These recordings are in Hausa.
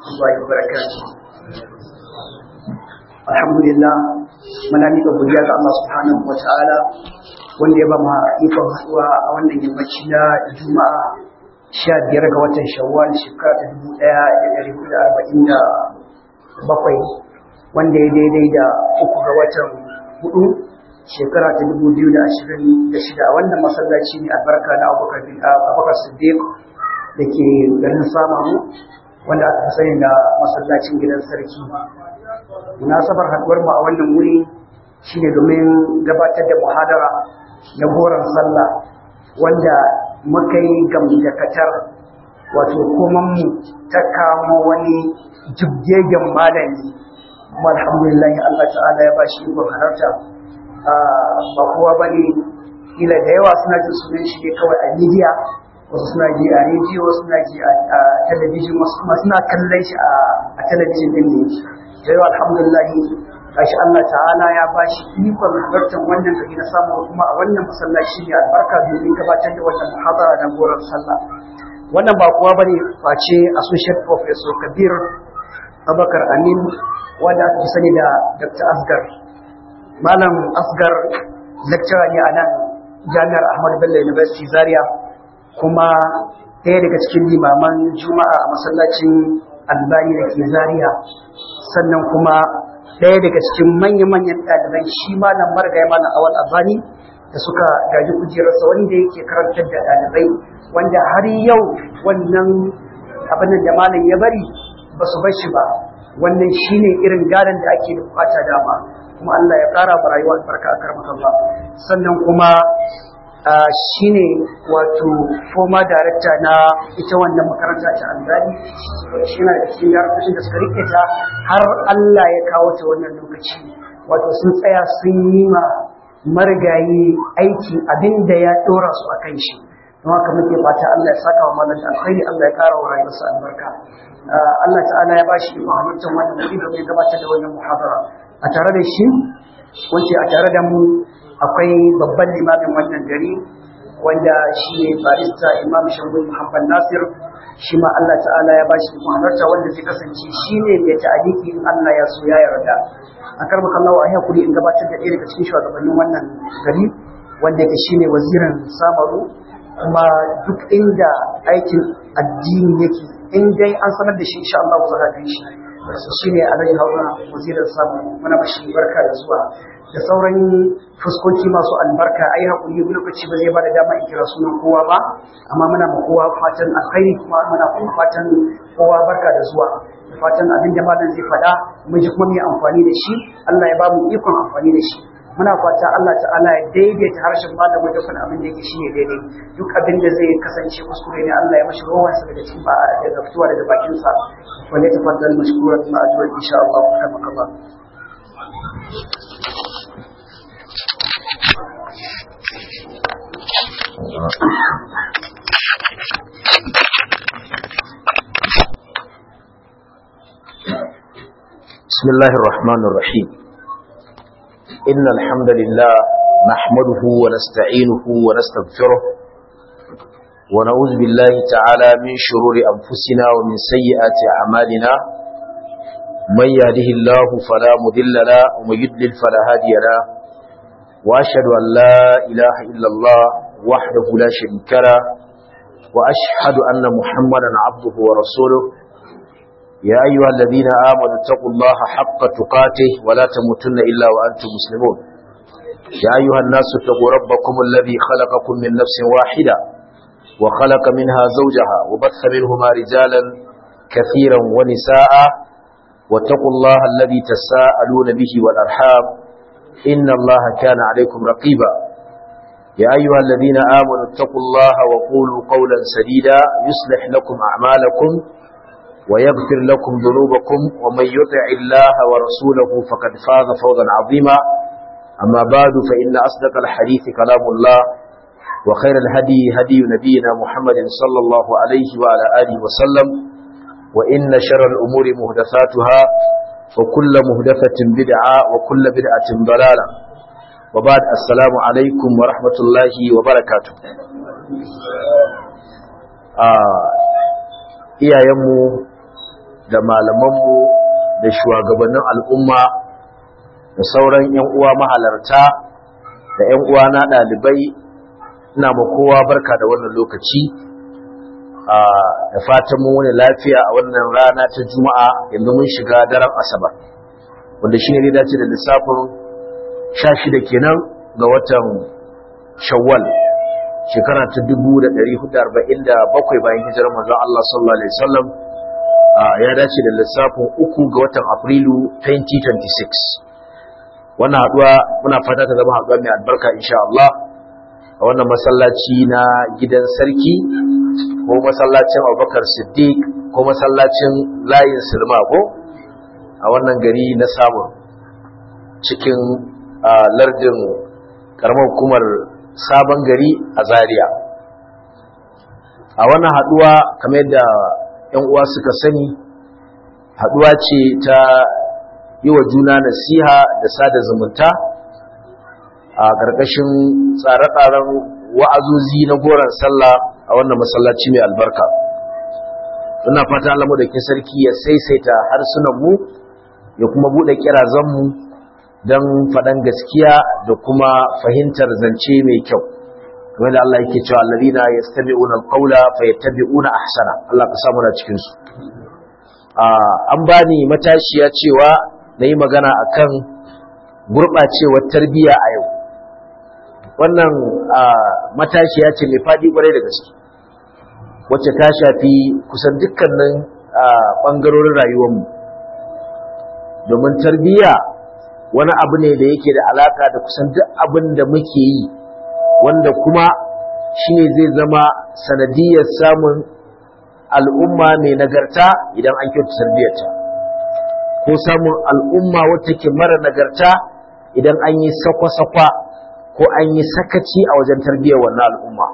الله وبركاته الحمد لله muna miƙa godiya ga Allah subhanahu wa ta'ala wanda ya ba mu ikon haɗuwa a wannan yammaci na juma'a sha biyar ga watan shawwal shekara ta dubu ɗaya da ɗari hudu da arba'in da bakwai wanda ya daidai da uku ga watan hudu shekara ta dubu biyu da ashirin da shida wannan masallaci ne albarka na abubakar siddiq da ke garin samamu wanda aka fi sani da masallacin gidan sarki munasabar haduwar mu a wannan wuri shine domin gabatar da muhadara na goron sallah wanda muka yi gamdakatar wato koman mu ta kamo wani jibgegen malami kuma alhamdulillah Allah ta'ala ya ba shi ikon halarta ba kowa bane kila da yawa suna jin sunan shi ne kawai a media wasu suna ji a rediyo wasu suna ji a talabijin wasu kuma suna kallon shi a talabijin din ne da yawa alhamdulillah gashi Allah ta'ala ya bashi ikon halartar wannan gari na samu kuma a wannan masallaci ne albarka domin gabatar da wannan muhadara na goron sallah wannan ba kuwa bane face associate professor Kabir Abakar Amin wanda aka sani da Dr. Asgar Malam Asgar lecturer ne a nan Jami'ar Ahmadu Bello University Zaria kuma ɗaya daga cikin limaman Juma'a a masallacin Albani da ke Zaria sannan kuma ɗaya daga cikin manya-manyan ɗaliban shi malam margaya malam awal abani da suka gaji kujerarsa wanda yake karantar da ɗalibai wanda har yau wannan abin da malam ya bari ba su bar shi ba wannan shine irin gadon da ake da bukata dama kuma Allah ya ƙara ba rayuwa albarka a karmakan ba sannan kuma shine wato former director na ita wannan makaranta ta Albani shi na da cikin yaran da suka rike ta har Allah ya kawo ta wannan lokaci wato sun tsaya sun yi ma marigayi aiki abin da ya dora su a kan shi don haka muke fata Allah ya saka wa malam alkhairi Allah ya kara wa rayuwarsa albarka Allah ta'ala ya bashi muhammadin wannan wuri da zai gabatar da wannan muhabara a tare da shi wace a tare da mu akwai babban limamin wannan gari wanda shi ne barista imam shangul muhammad nasir shi ma Allah ta'ala ya bashi muhammadta wanda zai kasance shi ne mai ta'aliki in Allah ya so ya yarda a karba kallawa a hakuri in gabatar da ɗaya daga cikin shugabannin wannan gari wanda yake shine wazirin samaru kuma duk inda aikin addini yake in dai an sanar da shi insha Allah za a shi shi ne alhaji haruna wazirin samaru muna mashi barka da zuwa da sauran fuskoki masu albarka ai hakuri lokaci ba zai ba da dama in kira sunan kowa ba amma muna ma kowa fatan alkhairi kuma muna kuma fatan kowa barka da zuwa da fatan abin da malam zai faɗa mun ji kuma mu amfani da shi Allah ya ba mu ikon amfani da shi muna fata Allah ta'ala ya daidaita harshen malam wajen faɗa abin da yake shine daidai duk abin da zai kasance kuskure ne Allah ya mashi rawan sa daga cikin ba daga fitowa daga bakin sa wanda ya tafaddal mashkuran ma'ajura insha Allah kama kama بسم الله الرحمن الرحيم إن الحمد لله نحمده ونستعينه ونستغفره ونعوذ بالله تعالى من شرور أنفسنا ومن سيئات أعمالنا من يهده الله فلا مذل له ومن يضلل فلا هادي له وأشهد أن لا إله إلا الله وحده لا شريك له وأشهد أن محمدا عبده ورسوله يا أيها الذين آمنوا اتقوا الله حق تقاته ولا تموتن إلا وأنتم مسلمون يا أيها الناس اتقوا ربكم الذي خلقكم من نفس واحدة وخلق منها زوجها وبث منهما رجالا كثيرا ونساء واتقوا الله الذي تساءلون به والأرحام إن الله كان عليكم رقيبا يا أيها الذين آمنوا اتقوا الله وقولوا قولا سديدا يصلح لكم أعمالكم ويغفر لكم ذنوبكم ومن يطع الله ورسوله فقد فاز فوزا عظيما أما بعد فإن أصدق الحديث كلام الله وخير الهدي هدي نبينا محمد صلى الله عليه وعلى آله وسلم وإن شر الأمور مهدثاتها وكل مهدثة بدعة وكل بدعة ضلالة وبعد السلام عليكم ورحمة الله وبركاته آه iyayenmu da malamanmu da shugabannin al'umma da sauran 'yan uwa mahalarta da 'yan uwa na ɗalibai ina ma kowa barka da wannan lokaci da fatan mu wani lafiya a wannan rana ta juma'a yanzu mun shiga daren asabar wanda shine ne dace da lissafin 16 kenan ga watan shawwal shekara ta 1447 bayan hijirar manzon Allah sallallahu alaihi wasallam ya dace da lissafin uku ga watan afrilu 2026 wannan haduwa muna fata ta zama haduwa mai albarka insha Allah a wannan masallaci na gidan sarki ko masallacin Abubakar Siddiq ko masallacin layin Silma ko a wannan gari na samun cikin lardin karamar hukumar sabon gari a Zaria a wannan haduwa kamar yadda ‘yan uwa suka sani haduwa ce ta yi wa juna nasiha da sada zumunta a ƙarƙashin tsare-tsaren wa'azozi na goron sallah a wannan masallaci mai albarka ina fata Allah da ke sarki ya saisaita harsunanmu ya kuma buɗe kirazanmu don faɗan gaskiya da kuma fahimtar zance mai kyau kamar da Allah yake cewa allazina yastabi'una alqawla fayattabi'una ahsana Allah ka samu na cikin su an bani matashiya cewa nayi magana akan gurbacewar tarbiyya a yau wannan matashiya ce mai fadi kwarai da gaske wacce ta shafi kusan dukkanin bangarorin rayuwarmu domin tarbiyya wani abu ne da yake da alaka da kusan duk abin da muke yi wanda kuma shi ne zai zama sanadiyar samun al'umma mai nagarta idan an kyautu tarbiyyarta ko samun al'umma wata ke mara nagarta idan an yi sakwa-sakwa ko an yi sakaci a wajen tarbiyyar wannan al'umma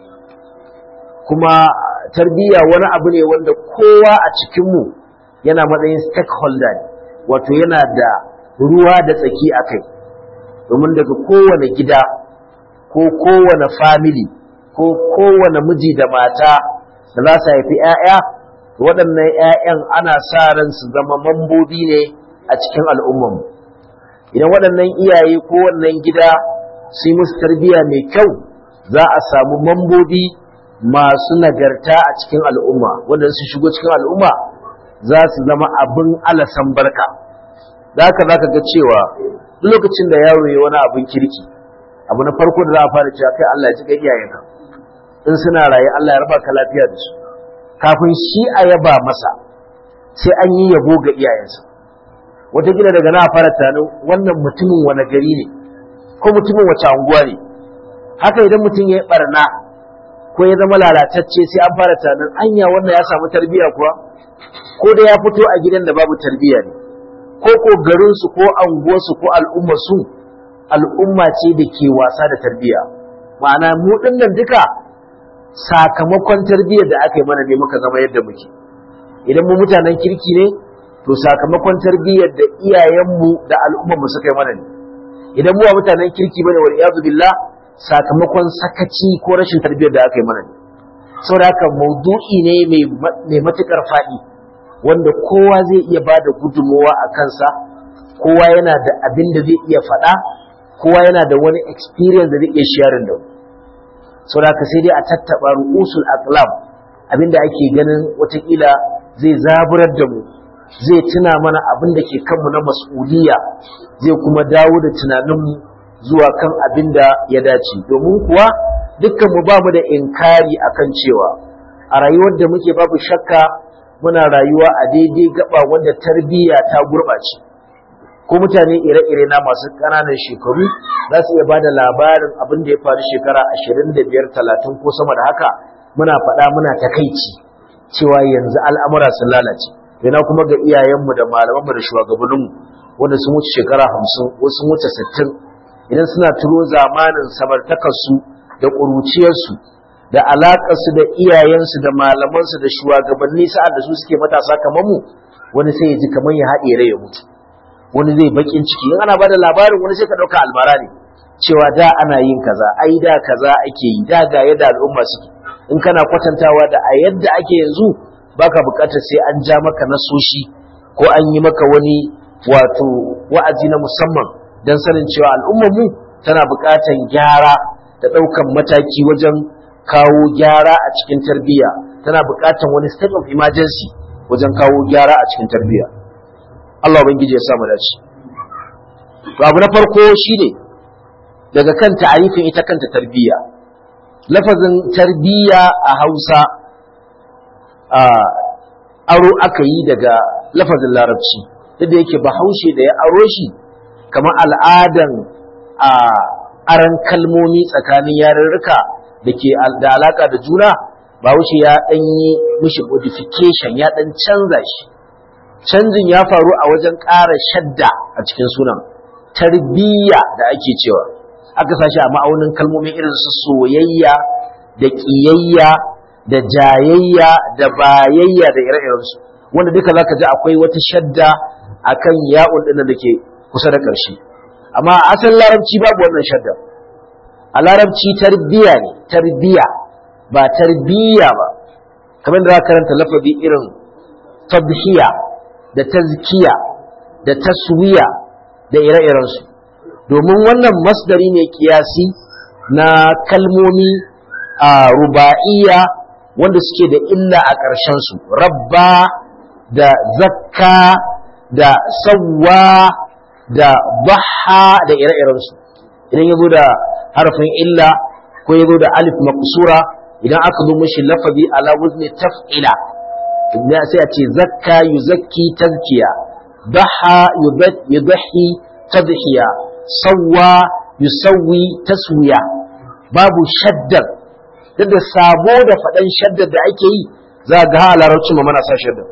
kuma tarbiyya wani abu ne wanda kowa a cikinmu yana matsayin stakeholder ne wato yana da ruwa da tsaki a kai domin daga kowane gida ko kowane family ko kowane miji da mata da za su haifi 'ya'ya waɗannan 'ya'yan ana sa ran su zama mambobi ne a cikin al'ummanmu idan waɗannan iyaye ko wannan gida su yi musu tarbiyya mai kyau za a samu mambobi masu nagarta a cikin al'umma wanda su shigo cikin al'umma za su zama abin alasan barka da haka za ka ga cewa duk lokacin da yaro ya wani abin kirki abu na farko da za a fara cewa kai Allah ya ji ga iyayenka in suna raye Allah ya raba ka lafiya da su kafin shi a yaba masa sai an yi yabo ga iyayensa wataƙila daga na fara tunanin wannan mutumin wani gari ne ko mutumin wace anguwa ne haka idan mutum ya yi barna ko ya zama lalatacce sai an fara tunanin anya wannan ya samu tarbiyya kuwa ko da ya fito a gidan da babu tarbiyya ne ko ko garinsu ko anguwarsu ko al'ummarsu al'umma ce da ke wasa da tarbiyya ma'ana mu dinnan duka sakamakon tarbiyyar da aka yi mana ne muka zama yadda muke idan mu mutanen kirki ne to sakamakon tarbiyyar da iyayenmu da al'ummarmu suka yi mana ne idan mu ba mutanen kirki bane wal iyazu billah sakamakon sakaci ko rashin tarbiyyar da aka yi mana ne saboda haka maudu'i ne mai matukar faɗi wanda kowa zai iya ba da gudunmawa a kansa kowa yana da abin da zai iya faɗa kowa yana da wani experience da zai iya sharing da sau da sai dai a tattaɓa ru'usul aqlam abin da ake ganin watakila zai zaburar da mu zai tuna mana abin da ke kanmu na mas'uliya zai kuma dawo da tunaninmu zuwa kan abin da ya dace domin kuwa dukkan mu ba mu da inkari akan cewa a rayuwar da muke babu shakka muna rayuwa a daidai gaba wanda tarbiyya ta gurɓace ko mutane ire-ire na masu ƙananan shekaru za su iya ba da labarin abin da ya faru shekara ashirin da biyar talatin ko sama da haka muna faɗa muna takaici cewa yanzu al'amura sun lalace yana kuma ga iyayenmu da malamanmu da shugabanninmu wanda sun wuce shekara hamsin wasu sun wuce sittin idan suna turo zamanin samartakarsu da ƙuruciyarsu da alaƙarsu da iyayensu da malamansu da shugabanni sa'ad da su suke matasa kamar mu wani sai ya ji kamar ya haɗe rai ya mutu wani zai bakin ciki in ana bada labarin wani sai ka ɗauka almara ne cewa da ana yin kaza ai da kaza ake yi da ga yadda al'umma suke in kana kwatantawa da a yadda ake yanzu baka buƙatar sai an ja maka nasoshi ko an yi maka wani wato wa'azi na musamman don sanin cewa al'ummar mu tana buƙatar gyara da ɗaukan mataki wajen kawo gyara a cikin tarbiyya tana buƙatar wani state of emergency wajen kawo gyara a cikin tarbiyya Allah ubangiji ya sa mu dace to abu na farko shine daga kan ta'arifin ita kanta tarbiyya lafazin tarbiyya a Hausa a aro aka yi daga lafazin larabci yadda yake bahaushe da ya aro shi kamar al'adan a aran kalmomi tsakanin yarurruka da ke da alaka da juna bahaushe ya ɗan yi mishi modification ya ɗan canza shi canjin ya faru a wajen ƙara shadda a cikin sunan tarbiyya da ake cewa aka sashi a ma'aunin kalmomin irin su soyayya da ƙiyayya da jayayya da bayayya da ire-irensu wanda duka zaka ji akwai wata shadda akan ya'un ɗin da ke kusa da ƙarshe amma a asalin larabci babu wannan shadda a larabci tarbiya ne tarbiya ba tarbiya ba kamar da za karanta lafazi irin tabhiya da tazkiya da taswiya da ire-irensu domin wannan masdari ne kiyasi na kalmomi a ruba'iyya wanda suke da illa a ƙarshensu rabba da zakka da sawwa da baha da ire-irensu idan ya zo da harafin illa ko ya zo da alif maqsura idan aka zo mishi lafazi ala wazni taf'ila idan sai a ce zakka yuzakki tazkiya baha yudahi tadhiya sawwa yusawwi taswiya babu shaddar duk da sabo da faɗan shaddar da ake yi za ga ha larabcin mana sa shaddar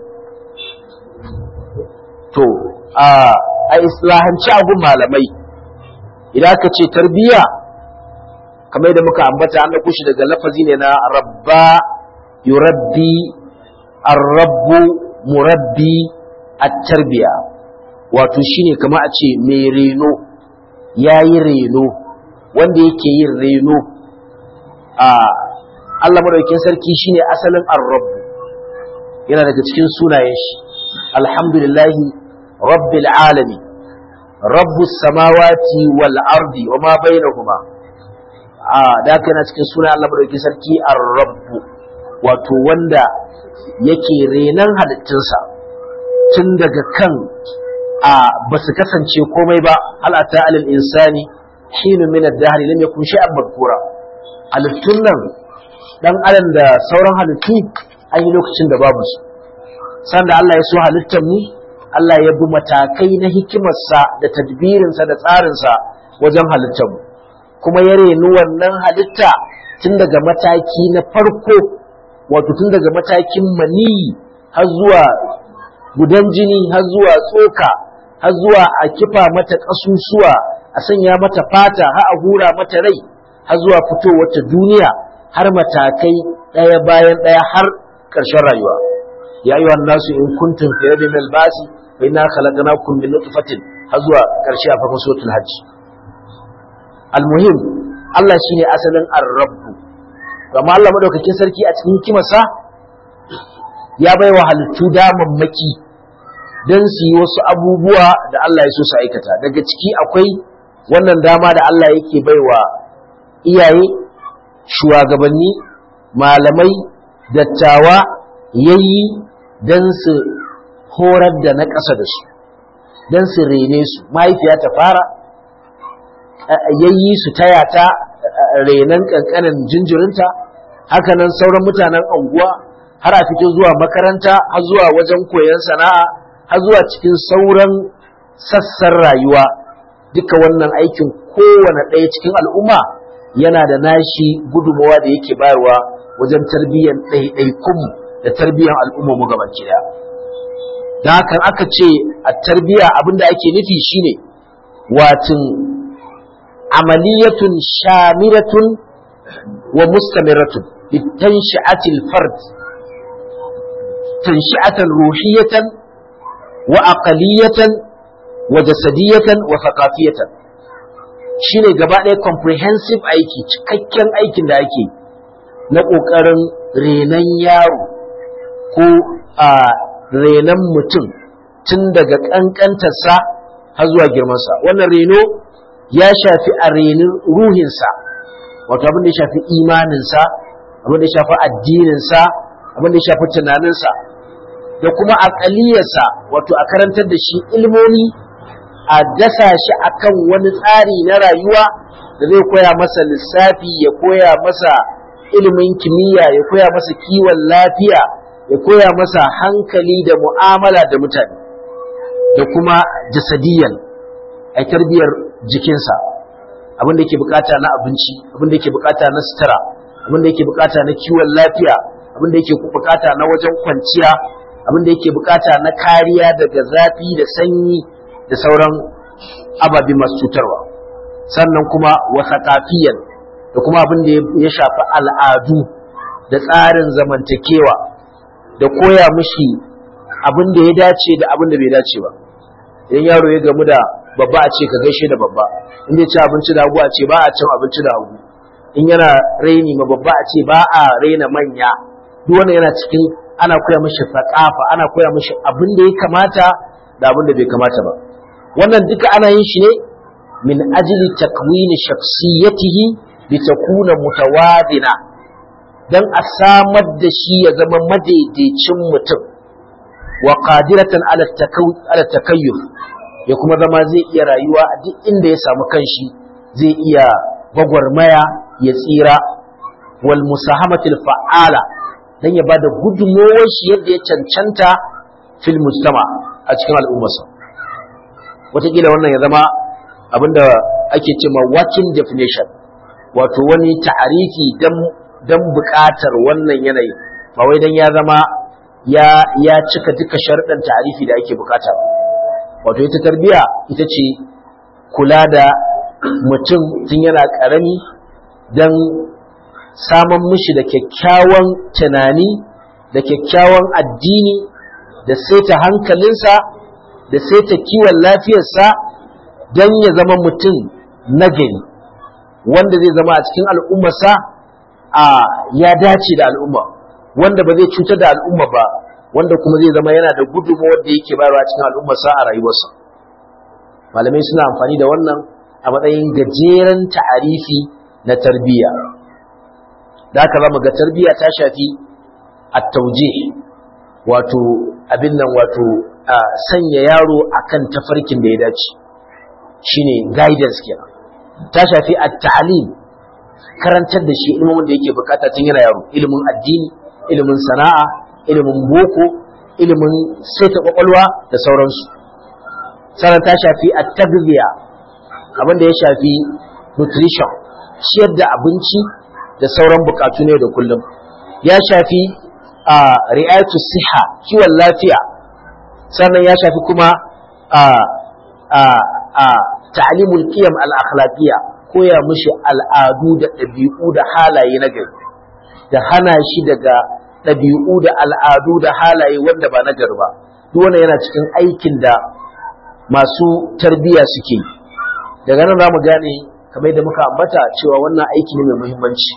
to a islahanci abun malamai idan aka ce tarbiyya kamar yadda muka ambata an ɗauko shi daga lafazi ne na rabba yurabbi arrabbu murabbi at-tarbiya wato shine kamar a ce mai reno yayi reno wanda yake yin reno a Allah madaukakin sarki shine asalin arrabbu yana daga cikin sunayen shi alhamdulillahi rabbil alamin rabbus samawati wal ardi wa ma bainahuma a da haka yana cikin suna Allah madaukakin sarki ar-rabbu wato wanda yake renan halittunsa tun daga kan a ba su kasance komai ba hal ata alal insani hinu min ad-dahr lam yakun shay'an madhkura halittun nan dan adam da sauran halittu an yi lokacin da babu su sanda Allah ya so halittar mu Allah ya bi matakai na hikimarsa da tadbirinsa da tsarinsa wajen halittar mu kuma ya reni wannan halitta tun daga mataki na farko wato tun daga matakin maniyi har zuwa gudan jini har zuwa tsoka har zuwa a kifa mata ƙasusuwa a sanya mata fata har a hura mata rai har zuwa fitowar ta duniya har matakai ɗaya bayan ɗaya har ƙarshen rayuwa ya yi nasu in kuntum fi rabin albasi fa inna khalaqnakum min nutfatin har zuwa ƙarshe a farkon suratul hajj almuhim Allah shine asalin ar-rabbu amma Allah madaukakin sarki a cikin hikimarsa ya bai wa halittu damammaki don su yi wasu abubuwa da Allah ya so su aikata daga ciki akwai wannan dama da Allah yake bai wa iyaye shugabanni malamai dattawa yayi don su horar da na ƙasa da su don su rene su mahaifiya ta fara yayi su taya ta renon ƙanƙanin jinjirinta hakanan sauran mutanen anguwa har a fito zuwa makaranta har zuwa wajen koyon sana'a har zuwa cikin sauran sassan rayuwa duka wannan aikin kowane ɗaya cikin al'umma yana da nashi gudunmawa da yake bayarwa wajen tarbiyyar ɗaiɗaikunmu da tarbiyyar al'umma mu gaban ɗaya. Da hakan aka ce a tarbiyya abin da ake nufi shine watin amaliyatun shamiratun wa mustamiratun litanshi'atil fard tanshi'atan ruhiyatan wa aqaliyatan wa jasadiyatan wa thaqafiyatan shine gaba ɗaya comprehensive aiki cikakken aikin da ake na ƙoƙarin renon yaro ko a renon mutum tun daga ƙanƙantarsa har zuwa girmansa wannan reno ya shafi a renin ruhinsa wato abin da ya shafi imaninsa abin da ya shafi addininsa abin da ya shafi tunaninsa da kuma aƙaliyarsa wato a karantar da shi ilmomi a dasa shi akan wani tsari na rayuwa da zai koya masa lissafi ya koya masa ilimin kimiyya ya koya masa kiwon lafiya ya koya masa hankali da mu'amala da mutane da kuma jasadiyan a tarbiyar jikinsa abin da yake bukata na abinci abin da yake bukata na sutura abin da yake bukata na kiwon lafiya abin da yake bukata na wajen kwanciya abin da yake bukata na kariya daga zafi da sanyi da sauran ababe masu cutarwa sannan kuma wasaqafiyan da kuma abin da ya shafi al'adu da tsarin zamantakewa da koya mishi abin da ya dace da abin da bai dace ba idan yaro ya gamu da babba a ce ka gaishe da babba in ya ci abinci da hagu a ce ba a cin abinci da hagu in yana raini ma babba a ce ba a raina manya duk wannan yana cikin ana koya mishi faƙafa ana koya mishi abin da ya kamata da abin da bai kamata ba wannan duka ana yin shi ne min ajli takwini shakhsiyatihi litakuna mutawadina dan a samar da shi ya zama madaidaicin mutum wa qadiratan ala ala takayyuf ya kuma zama zai iya rayuwa a duk inda ya samu kanshi zai iya gwagwarmaya ya tsira wal musahamatil fa'ala dan ya bada gudunmowar shi yadda ya cancanta fil mujtama a cikin al'ummarsa wataƙila wannan ya zama abinda ake cewa working definition wato wani ta'arifi dan dan buƙatar wannan yanayi ba wai dan ya zama ya ya cika duka sharuɗan ta'arifi da ake buƙata wato ita tarbiya ita ce kula da mutum tun yana ƙarami dan saman mishi da kyakkyawan tunani da kyakkyawan addini da saita hankalinsa da saita kiwon lafiyarsa don ya zama mutum nagari wanda zai zama a cikin al'ummarsa a ya dace da al'umma wanda ba zai cutar da al'umma ba wanda kuma zai zama yana da gudunmawar da yake bayarwa cikin al'ummarsa a rayuwarsa malamai suna amfani da wannan a matsayin gajeren ta'arifi na tarbiyya da haka zamu ga tarbiyya ta shafi at-taujih wato abin nan wato sanya yaro akan tafarkin da ya dace shine guidance kenan ta shafi at-ta'lim karantar da shi ilimin da yake bukata tun yana yaro ilimin addini ilimin sana'a ilimin boko ilimin saita kwakwalwa da sauransu sannan ta shafi at-taghziya abin da ya shafi nutrition ciyar da abinci da sauran bukatu ne da kullum ya shafi a ri'ayatu siha kiwon lafiya sannan ya shafi kuma a a a ta'limul qiyam al-akhlaqiyya koya mishi al'adu da ɗabi'u da halaye na gari da hana shi daga ɗabi'u da al'adu da halaye wanda ba na gari ba duk wannan yana cikin aikin da masu tarbiyya suke daga nan za mu gane kamar yadda muka ambata cewa wannan aiki ne mai muhimmanci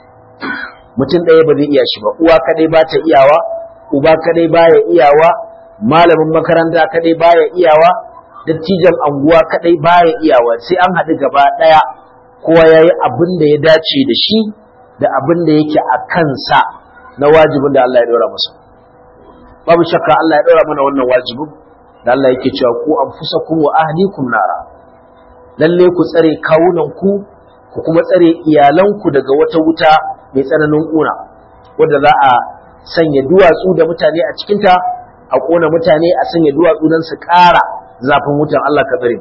mutum ɗaya ba zai iya shi ba uwa kadai ba ta iyawa uba kadai baya iyawa malamin makaranta kadai baya iyawa dattijan anguwa kadai baya iyawa sai an haɗu gaba ɗaya kowa ya yi abin da ya dace da shi da abin da yake a kansa na wajibin da Allah ya ɗora masa babu shakka Allah ya ɗora mana wannan wajibin da Allah yake cewa ku anfusakum wa ahlikum nara lalle ku tsare kawunan ku ku kuma tsare iyalanku daga wata wuta mai tsananin ƙuna wadda za a sanya duwatsu da mutane a cikinta a ƙona mutane a sanya duwatsu don su ƙara zafin wutan Allah ka tsare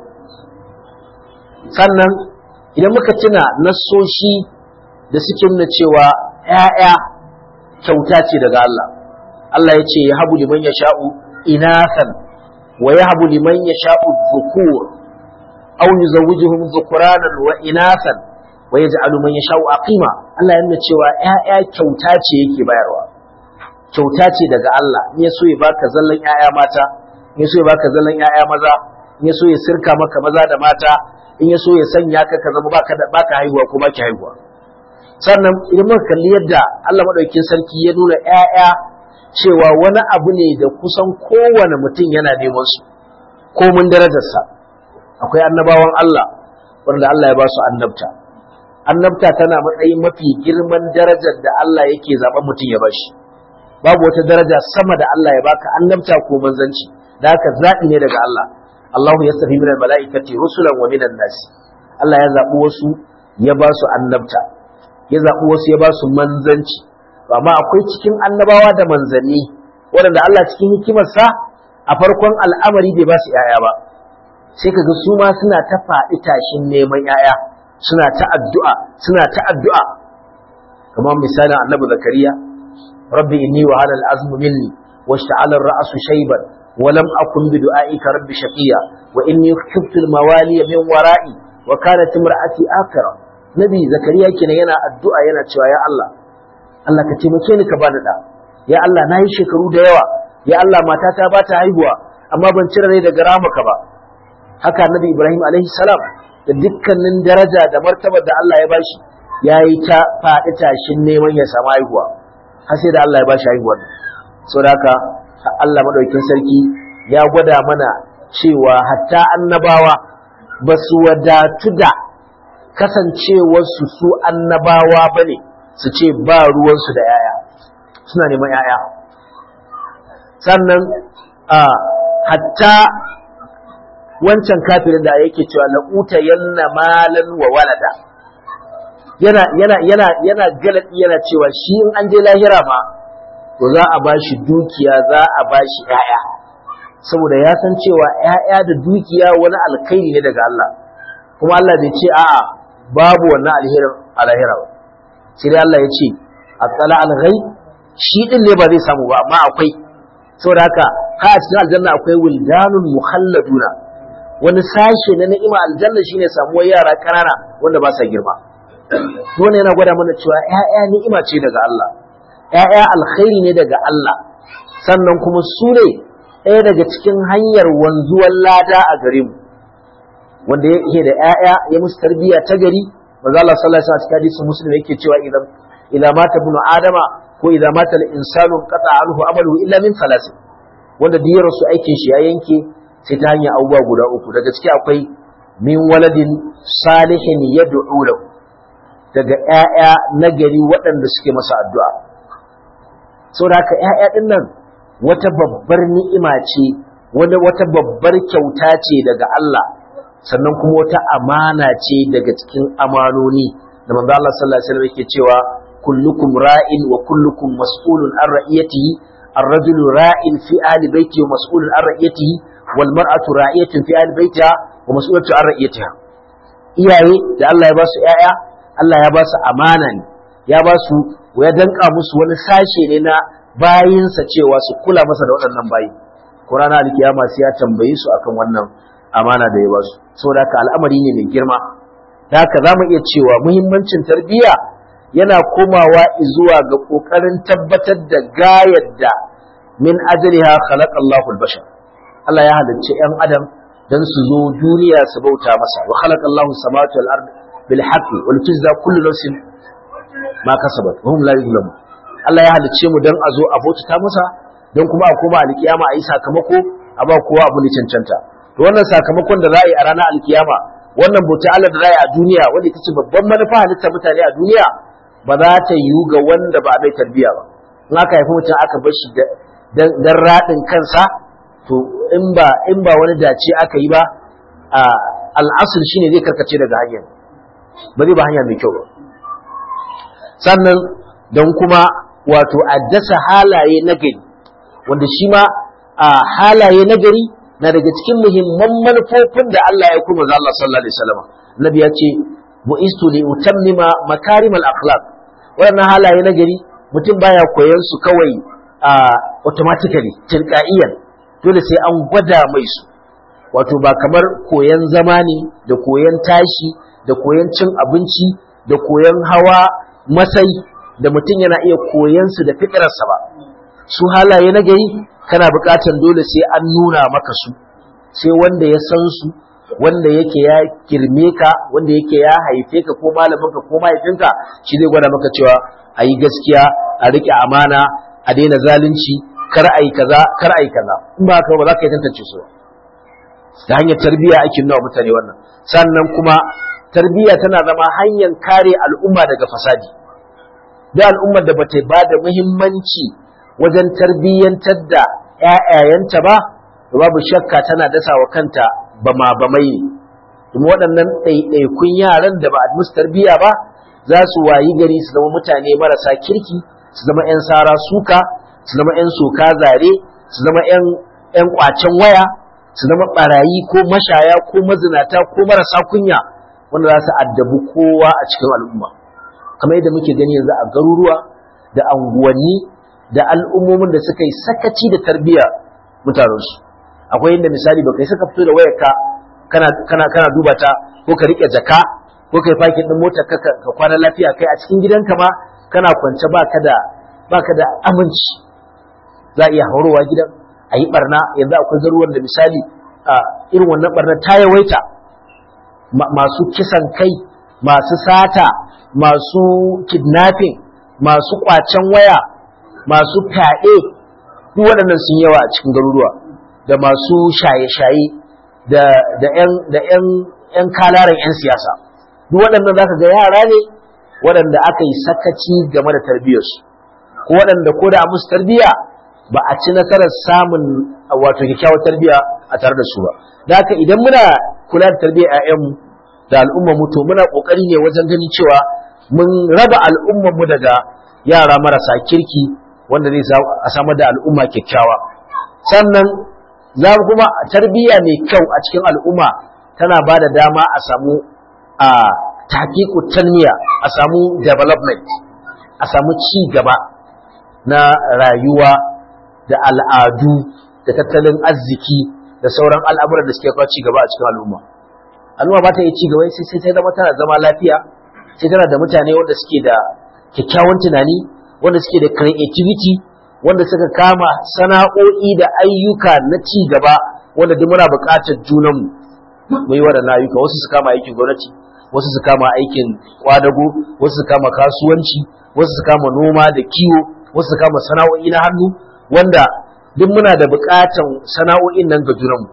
sannan idan muka tuna nassoshi da suke nuna cewa ‘ya'ya kyauta ce daga Allah Allah ya ce ya habu liman ya sha'u inasan wa ya habu liman ya sha'u zukur au yuzawwijuhum dhukuranan wa inasan wa yaj'alu man yasha'u aqima Allah ya nuna cewa ƴaƴa kyauta ce yake bayarwa kyauta ce daga Allah in ya so ya baka zallan ƴaƴa mata in ya so ya baka zallan ƴaƴa maza in ya so ya sirka maka maza da mata in ya so ya sanya ka ka zama baka baka haihuwa ko baki haihuwa sannan idan muka kalli yadda Allah madaukakin sarki ya nuna ƴaƴa cewa wani abu ne da kusan kowane mutum yana neman su komin darajarsa akwai annabawan Allah wanda Allah ya ba su annabta annabta tana matsayin mafi girman darajar da Allah yake zaɓen mutum ya bashi babu wata daraja sama da Allah ya baka annabta ko manzanci da haka zaɓi ne daga Allah Allahu ya safi minal mala'ikati rusulan wa minan nasi Allah ya zaɓi wasu ya ba su annabta ya zaɓi wasu ya ba su manzanci amma akwai cikin annabawa da manzanni waɗanda Allah cikin hikimarsa a farkon al'amari bai ba su ‘ya'ya ba sai kaga su ma suna ta faɗi tashin neman ‘ya'ya suna ta addu'a suna ta addu'a kamar misalin annabi zakariya rabbi inni wa halal azmu minni wa sha'ala ra'su shayban wa lam akun bi du'aika rabbi shaqiya wa inni khiftu al-mawaliya min wara'i wa kanat imra'ati akara nabi zakariya kenan yana addu'a yana cewa ya Allah Allah ka taimake ni ka bani da ya Allah nayi shekaru da yawa ya Allah matata ba ta haihuwa amma ban cire rai daga ramaka ba haka nabi Ibrahim alaihi salam da dukkanin daraja da martabar da Allah ya bashi yayi ta faɗi tashin neman ya samu haihuwa har sai da Allah ya bashi haihuwar saboda haka Allah madaukakin sarki ya gwada mana cewa hatta annabawa ba su wadatu da kasancewarsu su annabawa ba ne su ce ba ruwansu da yaya suna neman yaya sannan a hatta wancan kafirin da yake cewa la'uta yanna malan wa walada yana yana yana yana galadi yana cewa shi in an je lahira ma to za a bashi dukiya za a bashi yaya saboda ya san cewa yaya da dukiya wani alkhairi ne daga Allah kuma Allah bai ce a'a babu wannan alherin a lahira ba sai dai Allah ya ce atsala al-ghaib shi din ne ba zai samu ba amma akwai saboda haka ha a cikin aljanna akwai wildanun mukhalladuna wani sashe na ni'ima aljanna shine samuwar yara kanana wanda ba sa girma wannan yana gwada mana cewa ƴaƴa ni'ima ce daga Allah ƴaƴa alkhairi ne daga Allah sannan kuma su ne ɗaya daga cikin hanyar wanzuwar lada a gare mu wanda yake da ƴaƴa ya musu tarbiyya ta gari manzo Allah sallallahu alaihi wasallam cikin hadisin muslim yake cewa idan idan mata ibnu adama ko idan mata al-insanu qata anhu amalu illa min thalath wanda duk rasu aikin shi ya yanke sai ta hanyar abubuwa guda uku daga ciki akwai min waladin salihin yad'u lahu daga ƴaƴa nagari waɗanda suke masa addu'a saboda haka ƴaƴa din nan wata babbar ni'ima ce wata babbar kyauta ce daga Allah sannan kuma wata amana ce daga cikin amanoni da manzo Allah sallallahu alaihi wasallam yake cewa kullukum ra'in wa kullukum mas'ulun an ra'iyatihi ar-rajulu ra'in fi ahli baiti wa mas'ulun an ra'iyatihi wal mar'atu ra'iyatun fi ahli baitiha wa mas'ulatu an ra'iyatiha iyaye da Allah ya ba su ƴaƴa Allah ya ba su amana ne ya ba su ya danka musu wani sashe ne na bayinsa cewa su kula masa da waɗannan bayi Qur'ana alkiyama sai ya tambaye su akan wannan amana da ya ba su saboda haka al'amari ne mai girma da haka za mu iya cewa muhimmancin tarbiyya yana komawa zuwa ga ƙoƙarin tabbatar da gayar da min ajaliha khalaqa Allahu al-bashar Allah ya halicci ‘yan adam don su zo duniya su bauta masa wa khalaqa Allahu samawati wal ard bil haqqi wal tujza kullu nafsin ma kasabat wa hum la yuzlamun Allah ya halicce mu don a zo a bauta masa don kuma a koma alkiyama a yi sakamako a ba kowa abu ne cancanta to wannan sakamakon da za a yi a ranar alkiyama wannan bauta Allah da za a yi a duniya wanda ita ce babban manufa halitta mutane a duniya ba za ta yiwu ga wanda ba a mai tarbiyya ba in aka haifi mutum aka bar shi dan raɗin kansa to in ba in ba wani dace aka yi ba al'asul shine zai karkace daga hanyar ba zai ba hanya mai kyau ba sannan don kuma wato a dasa halaye na gari wanda shi ma a halaye na gari na daga cikin muhimman manufofin da Allah ya kuma Allah sallallahu alaihi wasallam nabi ya ce bu'istu li utammima makarimal akhlaq wannan halaye na gari mutum baya koyon su kawai automatically tilqa'iyan dole sai an gwada mai su wato ba kamar koyon zama ne da koyon tashi da koyon cin abinci da koyon hawa masai da mutum yana iya koyon su da fitrarsa ba su halaye na gari kana buƙatar dole sai an nuna maka su sai wanda ya san su wanda yake ya girme ka wanda yake ya haife ka ko malaminka ko mahaifinka shi zai gwada maka cewa a yi gaskiya a riƙe amana a daina zalunci kar a yi kaza kar a yi kaza in ba haka ba za ka yi tantance su da hanyar tarbiyya ake nuna mutane wannan sannan kuma tarbiyya tana zama hanyar kare al'umma daga fasadi da al'ummar da bata ba da muhimmanci wajen tarbiyyantar da ‘ya'yayanta ba babu shakka tana dasa wa kanta bama bamai ne kuma waɗannan ɗaiɗaikun yaran da ba a musu tarbiyya ba za su wayi gari su zama mutane marasa kirki su zama 'yan sara suka su zama 'yan soka zare su zama 'yan kwacen waya su zama barayi ko mashaya ko mazinata ko marasa kunya wanda za su addabi kowa a cikin al'umma kamar yadda muke gani yanzu a garuruwa da anguwanni da al'ummomin da suka yi sakaci da tarbiyya mutanensu akwai inda misali ba kai saka fito da wayarka kana kana kana duba ta ko ka rike jaka ko kai fakin din motar ka ka kwana lafiya kai a cikin gidanka ma kana kwance baka da baka da aminci za a iya haurowa gidan a yi barna yanzu akwai garuruwan da misali a irin wannan barna ta yawaita masu kisan kai masu sata masu kidnapping masu kwacen waya masu fyaɗe duk waɗannan sun yawa a cikin garuruwa da masu shaye-shaye da da ƴan da ƴan ƴan kalaran ƴan siyasa duk waɗannan zaka ga yara ne waɗanda aka yi sakaci game da tarbiyyarsu ko waɗanda ko da musu tarbiyya ba a ci nasarar samun wato kyakkyawar tarbiyya a tare da su ba da haka idan muna kula da tarbiyyar ƴaƴanmu da al'ummar mu to muna kokari ne wajen ganin cewa mun raba al'ummar mu daga yara marasa kirki wanda zai a samar da al'umma kyakkyawa sannan za kuma tarbiyya mai kyau a cikin al'umma tana ba da dama a samu a takiku tanmiya a samu development a samu ci gaba na rayuwa da al'adu da tattalin arziki da sauran al'amuran da suke kawo ci gaba a cikin al'umma al'umma ba ta yi ci gaba sai sai ta zama tana zama lafiya sai tana da mutane wanda suke da kyakkyawan tunani wanda suke da creativity wanda suka kama sana'o'i da ayyuka na ci gaba wanda duk muna buƙatar junanmu mu yi waɗannan ayyuka wasu su kama aikin gwamnati wasu su kama aikin kwadago wasu su kama kasuwanci wasu su kama noma da kiwo wasu su kama sana'o'i na hannu wanda duk muna da buƙatar sana'o'in nan ga junanmu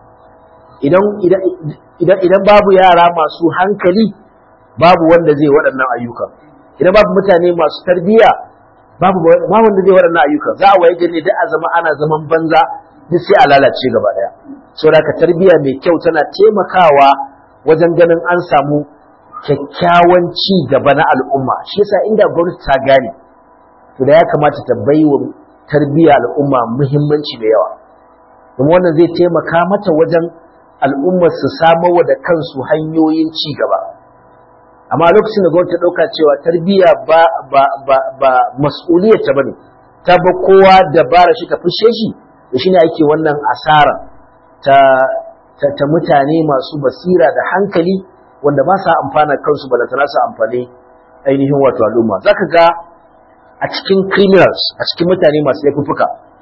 idan idan idan babu yara masu hankali babu wanda zai waɗannan ayyuka idan babu mutane masu tarbiyya babu ba wanda zai waɗannan ayyuka za a waye gari da a zama ana zaman banza duk sai a lalace gaba daya saboda ka tarbiyya mai kyau tana taimakawa wajen ganin an samu kyakkyawan ci gaba na al'umma shi yasa inda gwamnati ta gane to da ya kamata ta bai wa tarbiyya al'umma muhimmanci da yawa kuma wannan zai taimaka mata wajen al'ummar su samar wa da kansu hanyoyin ci gaba amma lokacin da gwamnati ta ɗauka cewa tarbiyya ba ba ba ba mas'uliyar ta bane ta ba kowa dabara shi ta fushe shi da shine ake wannan asara ta ta, ta mutane masu basira da hankali wanda ba sa amfana kansu ba da su amfani ainihin wato al'umma zaka ga a cikin criminals a cikin mutane masu laifuffuka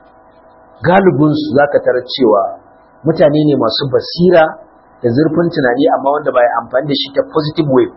galibinsu zaka tarar cewa mutane ne masu basira da zurfin tunani amma wanda ba ya amfani da shi ta positive way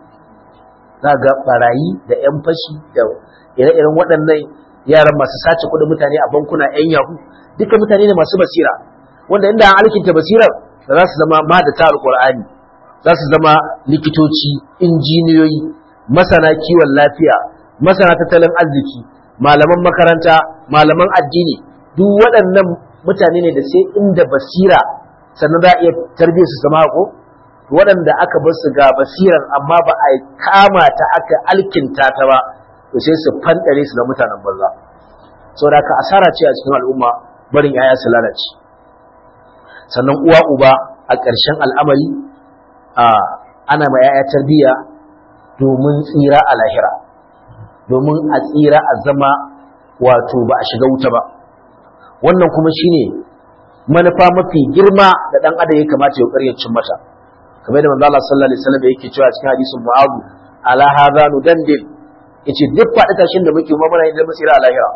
za ga barayi da 'yan fashi da ire-iren waɗannan yaran masu sace kuɗin mutane a bankuna 'yan yahu duka mutane ne masu basira wanda inda an alkinta basirar da za su zama madata alƙur'ani za su zama likitoci injiniyoyi masana kiwon lafiya masana tattalin arziki malaman makaranta malaman addini duk waɗannan mutane ne da sai inda basira sannan za a iya tarbiyyar su zama ko waɗanda aka bar su ga basirar amma ba a kama ta aka alkinta ta ba to sai su fandare su da mutanen banza saboda haka asara ce a cikin al'umma barin yaya su lalace sannan uwa uba a ƙarshen al'amari a ana ma yaya tarbiyya domin tsira a lahira domin a tsira a zama wato ba a shiga wuta ba wannan kuma shine manufa mafi girma da dan adam ya kamata ya ƙarya cin mata kamar da manzo Allah sallallahu alaihi wasallam yake cewa cikin hadisin Mu'adh ala hadha nudandil yace duk faɗi tashin da muke mamana idan mu tsira a lahira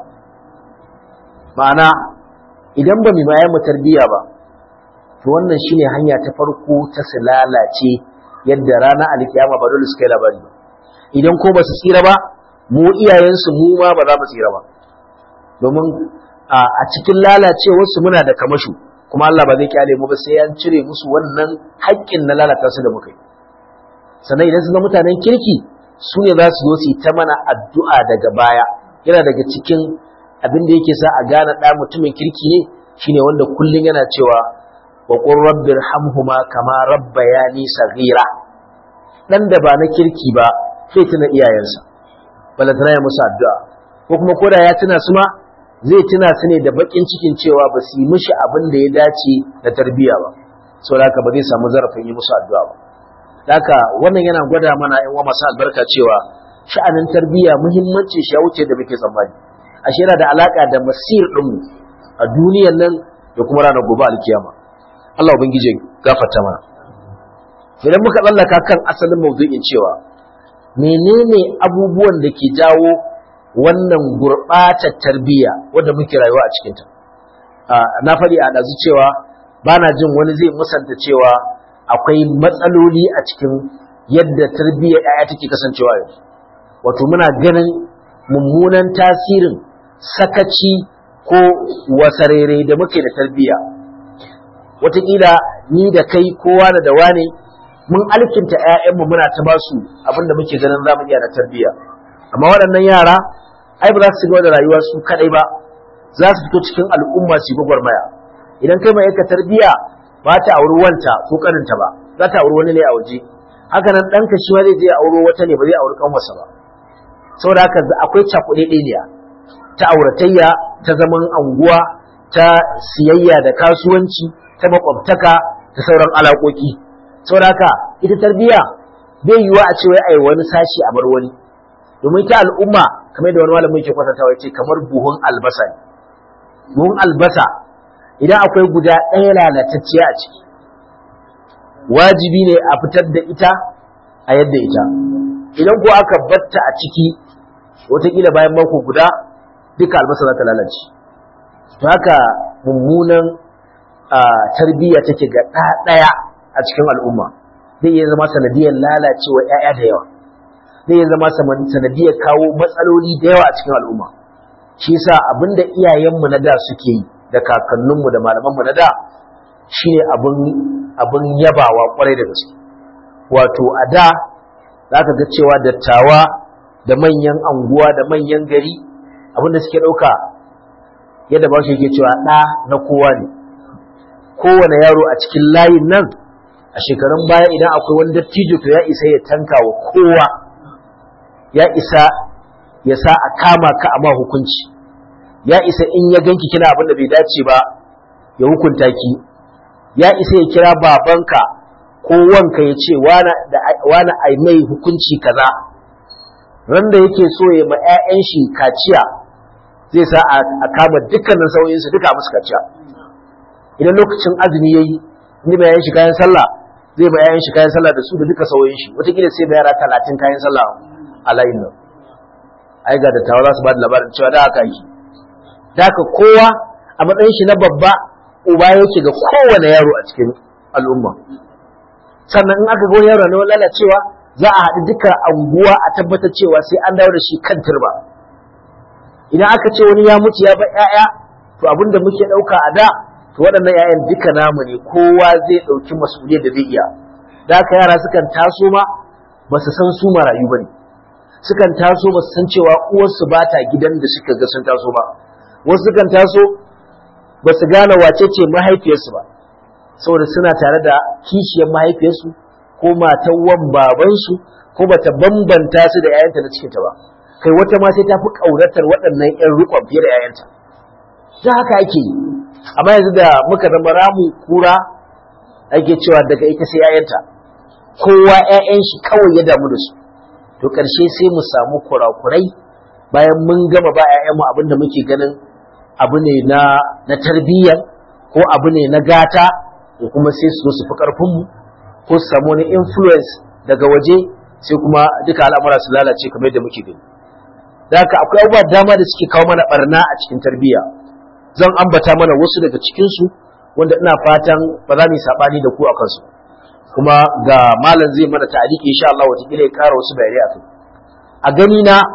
ma'ana idan ba mu bayan mu tarbiya ba to wannan shine hanya ta farko ta su lalace yadda rana alkiyama ba dole su kai labari ba idan ko ba su tsira ba mu iyayensu mu ma ba za mu tsira ba domin a cikin lalacewarsu muna da kamashu kuma Allah ba zai kyale mu ba sai an cire musu wannan haƙƙin na lalata su da muka yi sannan idan su ga mutanen kirki su ne za su zo su yi ta mana addu'a daga baya yana daga cikin abin da yake sa a gane ɗa mutumin kirki ne shine wanda kullum yana cewa wa qur rabbir hamhuma kama rabbayani saghira dan da ba na kirki ba sai tuna iyayensa balantana ya musu addu'a ko kuma koda ya tuna su ma zai tuna su ne da bakin cikin cewa ba su yi mishi abin da ya dace da tarbiyya ba saboda haka ba zai samu zarafin yi musu addu'a ba haka wannan yana gwada mana yan masu albarka cewa sha'anin tarbiyya muhimmancin shi ya wuce da muke tsammani ashe yana da alaka da masir ɗinmu a duniyan nan da kuma ranar gobe alkiyama Allah ubangiji gafarta mana idan muka tsallaka kan asalin mawdu'in cewa menene abubuwan da ke jawo wannan gurɓatar tarbiyya wadda muke rayuwa a cikinta na faɗi a ɗazu cewa ba na jin wani zai musanta cewa akwai matsaloli a cikin yadda tarbiyyar ‘ya'ya take kasancewa yanzu wato muna ganin mummunan tasirin sakaci ko wasarere da muke da tarbiyya wataƙila ni da kai kowa da dawa ne mun alkinta ‘ya'yanmu muna ta ba su abin da muke ganin zamu iya da tarbiyya amma waɗannan yara ai ba za su gaba da rayuwa su kaɗai ba za su fito cikin al'umma su gwagwarmaya idan kai mai yanka tarbiyya ba ta auri wanta ko kaninta ba za ta auri wani ne a waje haka nan ɗanka shi ma zai je auro wata ne ba zai auri kanwarsa ba saboda haka akwai cakuɗe ɗaya ta auratayya ta zaman anguwa ta siyayya da kasuwanci ta makwabtaka da sauran alaƙoƙi saboda haka ita tarbiyya bai yiwuwa a ce wai ai wani sashi a bar wani domin ta al'umma kamar da wani malamin yake kwatantawa ya ce kamar buhun albasa ne buhun albasa idan akwai guda ɗaya lalatacciya a ciki wajibi ne a fitar da ita a yadda ita idan ko aka batta a ciki wataƙila bayan mako guda duka albasa za ta lalace to haka mummunan tarbiyya take ga ɗaya a cikin al'umma zai iya zama sanadiyar lalacewa 'ya'ya da yawa zai iya zama sanadiyar kawo matsaloli da yawa a cikin al'umma shi yasa abinda iyayenmu na da suke yi da kakanninmu da malamanmu na da shine abin abin yabawa kwarai da gaske wato a da za ka ga cewa dattawa da manyan anguwa da manyan gari abinda suke ɗauka yadda ba shi yake cewa ɗa na kowa ne kowane yaro a cikin layin nan a shekarun baya idan akwai wani dattijo to ya isa ya tanka wa kowa ya isa ya sa a kama ka a ma hukunci ya isa in ya ganki kina abin da bai dace ba ya hukunta ki ya isa ya kira babanka ko wanka ya ce wani ai mai hukunci kaza ran da yake so ya ma 'ya'yan shi kaciya zai sa a kama dukkanin sauyinsu duka musu kaciya idan lokacin azumi yayi ni bayan shi kayan sallah zai ba 'ya'yan shi kayan sallah da su da duka sauyin shi wataƙila sai ba yara talatin kayan sallah a layin nan ai ga dattawa za su ba da labarin cewa da haka yi da haka kowa a matsayin shi na babba uba yake ga kowane yaro a cikin al'umma sannan in aka ga wani yaro na lalacewa za a haɗu duka anguwa a tabbatar cewa sai an dawo da shi kan turba idan aka ce wani ya mutu ya bar 'ya'ya to abin da muke ɗauka a da to waɗannan 'ya'yan duka namu ne kowa zai ɗauki masuliyar da zai iya da haka yara sukan taso ma ba su san su marayu ba ne sukan taso ba su san cewa uwarsu ba ta gidan da suka ga sun taso ba wasu sukan taso ba su gane wace ce mahaifiyarsu ba saboda suna tare da kishiyar mahaifiyarsu ko matan wan babansu ko bata bambanta su da 'ya'yanta na cikinta ba kai wata ma sai ta fi ƙauratar waɗannan 'yan riƙon fiye da 'ya'yanta da haka ake yi amma yanzu da muka zama ramu kura ake cewa daga ita sai 'ya'yanta kowa 'ya'yan shi kawai ya damu da su to ƙarshe sai mu samu kurakurai bayan mun gama ba 'ya'yanmu abin da muke ganin abu ne na na tarbiyyar ko abu ne na gata ko kuma sai su su fi ƙarfinmu ko su samu wani influence daga waje sai kuma duka al'amura su lalace kamar yadda muke gani da haka akwai abubuwa dama da suke kawo mana barna a cikin tarbiyya zan ambata mana wasu daga cikinsu wanda ina fatan ba za mu yi saɓani da ku a kansu kuma ga malam zai mana ta'aliki insha Allah wataƙila ya ƙara wasu bayanai a kai a gani na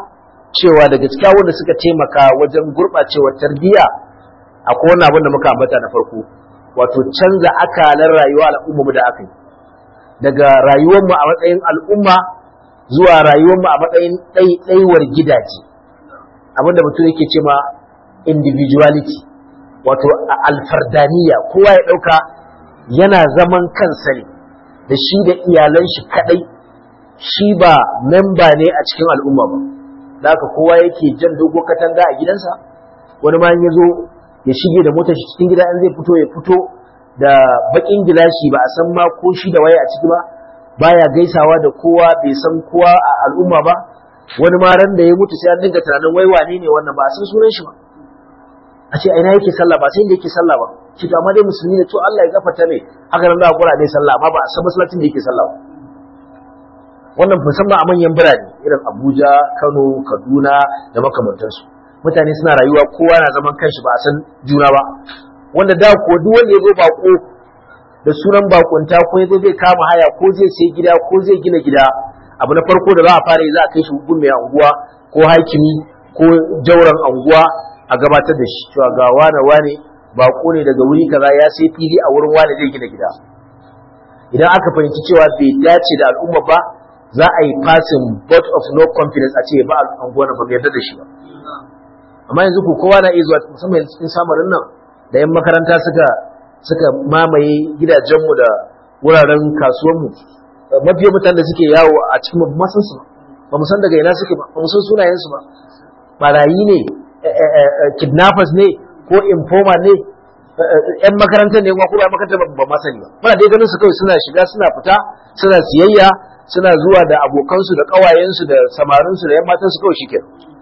cewa daga cikin wanda suka taimaka wajen gurɓacewar tarbiyya akwai wani abin da muka ambata na farko wato canza akalar rayuwa al'umma mu da aka yi daga rayuwar mu a matsayin al'umma zuwa rayuwar mu a matsayin ɗaiɗaiwar gidaje abin da mutum yake ce ma individuality wato alfardaniya kowa ya ɗauka yana zaman kansa ne da shi da iyalan shi kaɗai shi ba memba ne a cikin al'umma ba da haka kowa yake jan dogon katanga a gidansa wani ma ya zo ya shige da motar shi cikin gida in zai fito ya fito da bakin gilashi ba a san ma ko shi da waye a ciki ba baya gaisawa da kowa bai san kowa a al'umma ba wani ma ran da ya mutu sai an dinga tunanin wai wane ne wannan ba a san sunan shi ba a ce ina yake sallah ba sai inda yake sallah ba shi to amma dai musulmi ne to Allah ya gafarta ne haka nan za a kura dai sallah amma ba a san masallacin da yake sallah ba wannan musamman a manyan birane irin Abuja, Kano, Kaduna da makamantansu mutane suna rayuwa kowa na zaman kanshi ba a san juna ba wanda da ko duk wanda ya zo bako da sunan bakunta ko ya zo zai kama haya ko zai sai gida ko zai gina gida abu na farko da za a fara yi za a kai shi hukun mai anguwa ko hakimi ko jauran anguwa a gabatar da shi cewa ga wane wane bako ne daga wuri kaza ya sai fili a wurin wane zai gina gida idan aka fahimci cewa bai dace da al'umma ba za a yi passing vote of no confidence a ce ba anguwa na ba yarda da shi ba amma yanzu ku kowa na iya zuwa musamman cikin samarin nan da yan makaranta suka suka mamaye gidajenmu da wuraren kasuwanmu mafiya mutane da suke yawo a cikin ba san su ba mu san daga ina suke ba ba mu san sunayensu ba barayi ne kidnappers ne ko informer ne yan makarantar ne kuma yan makarantar ba ma sani ba muna dai ganin su kawai suna shiga suna fita suna siyayya suna zuwa da abokansu da kawayensu da samarinsu da yan matansu kawai shike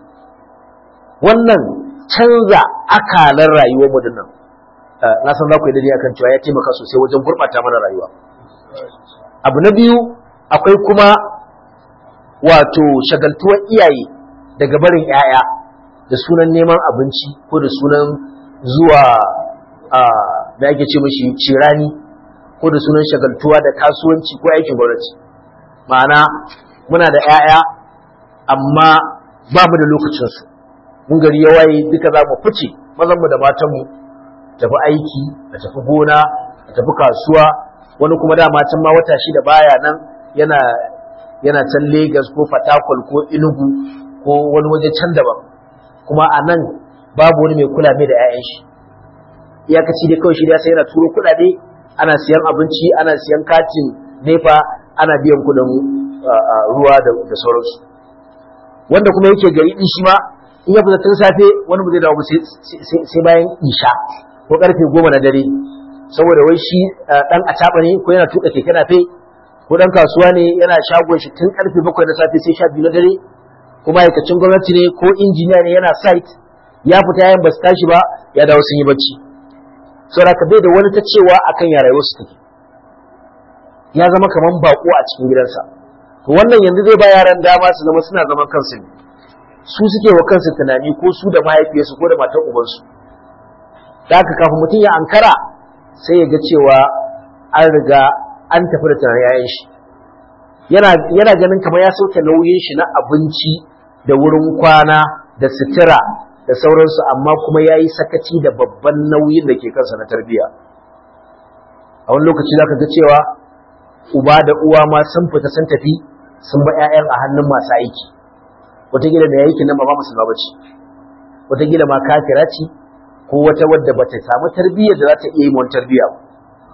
wannan canza akalar rayuwar mu dinnan na san za ku yi dani akan cewa ya taimaka sosai wajen gurɓata mana rayuwa abu na biyu akwai kuma wato shagaltuwar iyaye daga barin 'ya'ya da sunan neman abinci ko da sunan zuwa da ake ce mashi cirani ko da sunan shagaltuwa da kasuwanci ko aikin gwamnati ma'ana muna da 'ya'ya amma ba mu da lokacinsu mun gari ya waye duka za mu fice mazanmu da matanmu tafi aiki a tafi gona a tafi kasuwa wani kuma dama can ma wata shida baya nan yana yana can Legas ko Fatakwal ko Enugu ko wani waje can daban kuma a nan babu wani mai kula mai da 'ya'yan shi iyakaci dai kawai shi da sai yana turo kuɗaɗe ana siyan abinci ana siyan katin nefa ana biyan kuɗin ruwa da sauransu wanda kuma yake gari din shi ma in ya fita tun safe wani ba zai dawo sai bayan isha ko karfe goma na dare saboda wai shi dan acaba ne ko yana tuka keke nafe ko dan kasuwa ne yana shagon shi tun karfe bakwai na safe sai sha biyu na dare ko ma'aikacin gwamnati ne ko injiniya ne yana site ya fita yayin ba su tashi ba ya dawo sun yi bacci saboda ka bai da wani ta cewa akan ya rayuwar su take ya zama kaman bako a cikin gidansa to wannan yanzu zai ba yaran dama su zama suna zaman kansu ne su suke wa kansu tunani ko su da mahaifiyarsu ko da matan ubansu da haka kafin mutum ya ankara sai ya ga cewa an riga an tafi da tunanin yayan shi yana yana ganin kamar ya sauke nauyin shi na abinci da wurin kwana da sutura da sauransu amma kuma ya yi sakaci da babban nauyin da ke kansa na tarbiyya a wani lokaci za ka ga cewa uba da uwa ma sun fita sun tafi sun ba 'ya'yan a hannun masu aiki wataƙila da aikin nan ba ma musulma ba ce wataƙila ma kafira ce ko wata wadda ba ta samu tarbiyyar da za ta iya yi wani tarbiyya ba